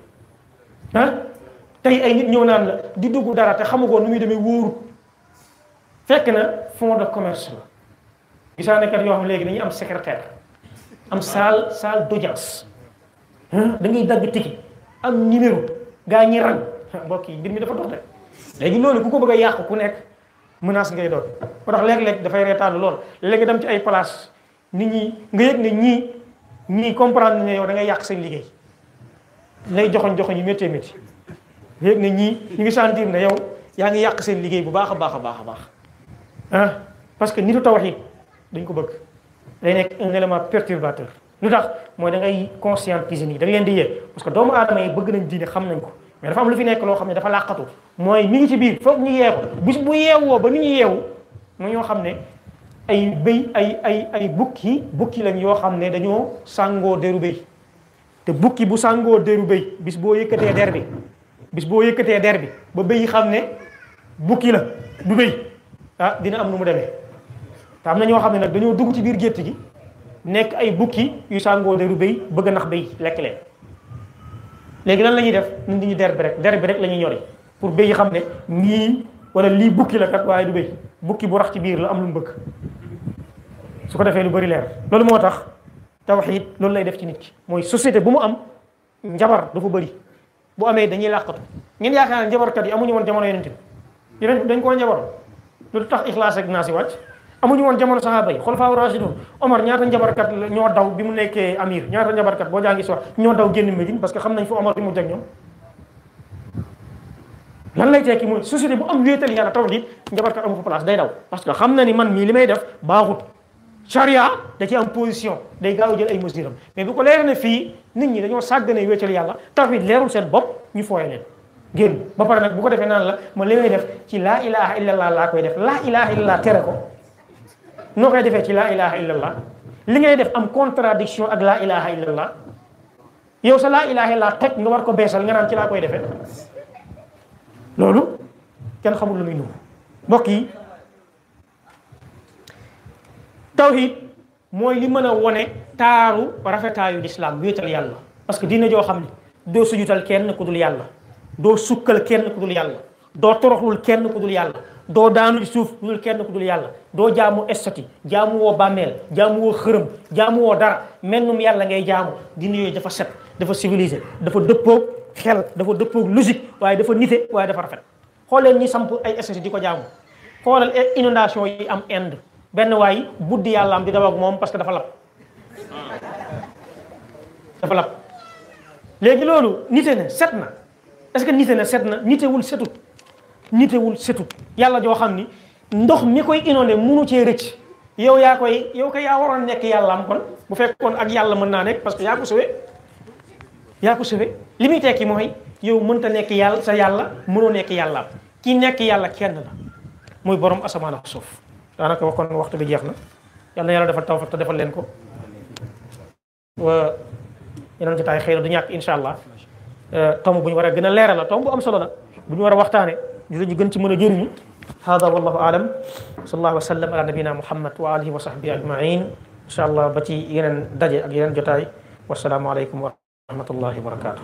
[SPEAKER 3] ah tey ay nit ñëw naan la di dugg dara te xamu ko nu muy demee wóoru fekk na fond de commerce la gisaane kat yoo xam léegi dañuy am secrétaire am salle salle d'audience da ngay dagg tiki am numéro gaa ñi rang mbokk yi mbir mi dafa dox de léegi loolu ku ko bëgg a yàq ku nekk menace ngay doon moo tax léeg-léeg dafay reetaan lool léegi nga dem ci ay place nit ñi nga yëg ne ñii ñii comprendre ne yow da ngay yàq seen liggéey lay joxoñ joxoñ yu méttee métti nga yëg ne ñii ñu ngi sentir ne yow yaa ngi yàq seen liggéey bu baax a baax a baax a baax ah parce que nitu tawhid dañ ko bëgg day nekk un élément perturbateur lu tax mooy da ngay conscientiser nii da nga leen di yee parce que doomu aadama yi bëgg nañ diine xam nañ ko mais dafa am lu fi nekk loo xam ne dafa làqatu mooy mi ngi ci biir foog ñu yeewu bis bu yeewoo ba ni ñu yeewu mu ñoo xam ne ay béy ay ay ay bukki bukki lañ yoo xam ne dañoo sàngoo deru béy te bukki bu sàngoo deru béy bis boo yëkkatee der bi bis boo yëkkatee der bi ba béy xam ne bukki la du béy ah dina am nu mu demee te am na ñoo xam ne nag dañoo dugg ci biir gétt gi nekk ay bukki yu sàngoo deru béy bëgg a nax béy lekk leen léegi lan la ñuy def ñun di ñu der bi rek der bi rek la ñuy ñori pour béy yi xam ne nii wala lii bukki la kat waaye du béy bukki bu rax ci biir la am lu mu bëgg su ko defee lu bëri leer loolu moo tax tawxiid loolu lay def ci nit ki mooy société bu mu am njabar dafa bëri bu amee dañuy làqatu ngeen yaakaar ne njabarkat yi amuñu woon jamono yonent bi yonent dañ koo njabar lu tax ixlaas ak naasi wàcc amuñu woon jamono sahaaba yi xulafaa rashidun Omar ñaata njabarkat ñoo daw bi mu nekkee amir ñaata njabarkat boo jàngi sox ñoo daw génn Médine parce que xam nañ fu Omar bi mu jag ñoom lan lay tekki mooy société bu am wéetal yàlla tawhid njabarkat amu fa place day daw parce que xam na ni man mii li may def baaxut charia da ci am position day gaaw jël ay mesures am mais bu ko leer ne fii nit ñi dañoo sàggane wéetal yàlla tawhid leerul seen bopp ñu fooye leen génn ba pare nag bu ko defee naan la ma li may def ci laa ilaha illallah laa koy def laa ilaha illallah tere ko noo koy defee ci laa ilaha illallah li ngay def am contradiction ak laa ilaha illallah yow sa laa ilaha illallah toj nga war ko beesal nga naan ci laa koy defee loolu kenn xamul lu muy nuru mbokk yi tawhid mooy li mën a wone taaru rafetaayu lislaam wéetal yàlla parce que dina joo xam ne doo sujutal kenn ku dul yàlla doo sukkal kenn ku dul yàlla doo toroxlul kenn ku dul yàlla doo daanu ci suuf ku dul kenn ku dul yàlla doo jaamu estati jaamu woo bàmmeel jaamu woo xërëm jaamu woo dara mennum yàlla ngay jaamu dina yooyu dafa set dafa civilisé dafa dëppoog xel dafa dëppoog logique waaye dafa nite waaye dafa rafet xool leen ñi samp ay estati di ko jaamu xoolal inondation yi am Inde benn waay buddi yàlla am di daw ak moom parce que dafa lab dafa lab léegi loolu nite na set na est-ce que nite na set na nitewul setut nitewul setut yàlla joo xam ni ndox mi koy inondé munu cee rëcc yow yaa koy yow ko yaa waroon nekk yàlla am kon bu fekkoon ak yàlla mën naa nekk parce que yaa ko sauvé yaa ko sauvé li muy tekki mooy yow mënta nekk yàlla sa yàlla mënoo nekk yàlla am ki nekk yàlla kenn la muy borom asamaan ak suuf daanaka wax kon waxtu bi jeex na yàlla na yàlla defal tawfiq te defal leen ko wa yeneen jotaay xëy na du ñàkk incha allah tomb bu ñu war a gën a leeral la tomb bu am solo la bu ñu war a waxtaane ñu ñu gën ci mën a jëriñu hada wallahu alam sallallahu wa sallam ala nabina muhammad wa alihi wa sahbihi ajmain incha allah ba ci yeneen daje ak yeneen jotaay wasalaamu aleykum wa rahmatullahi wa barakatuh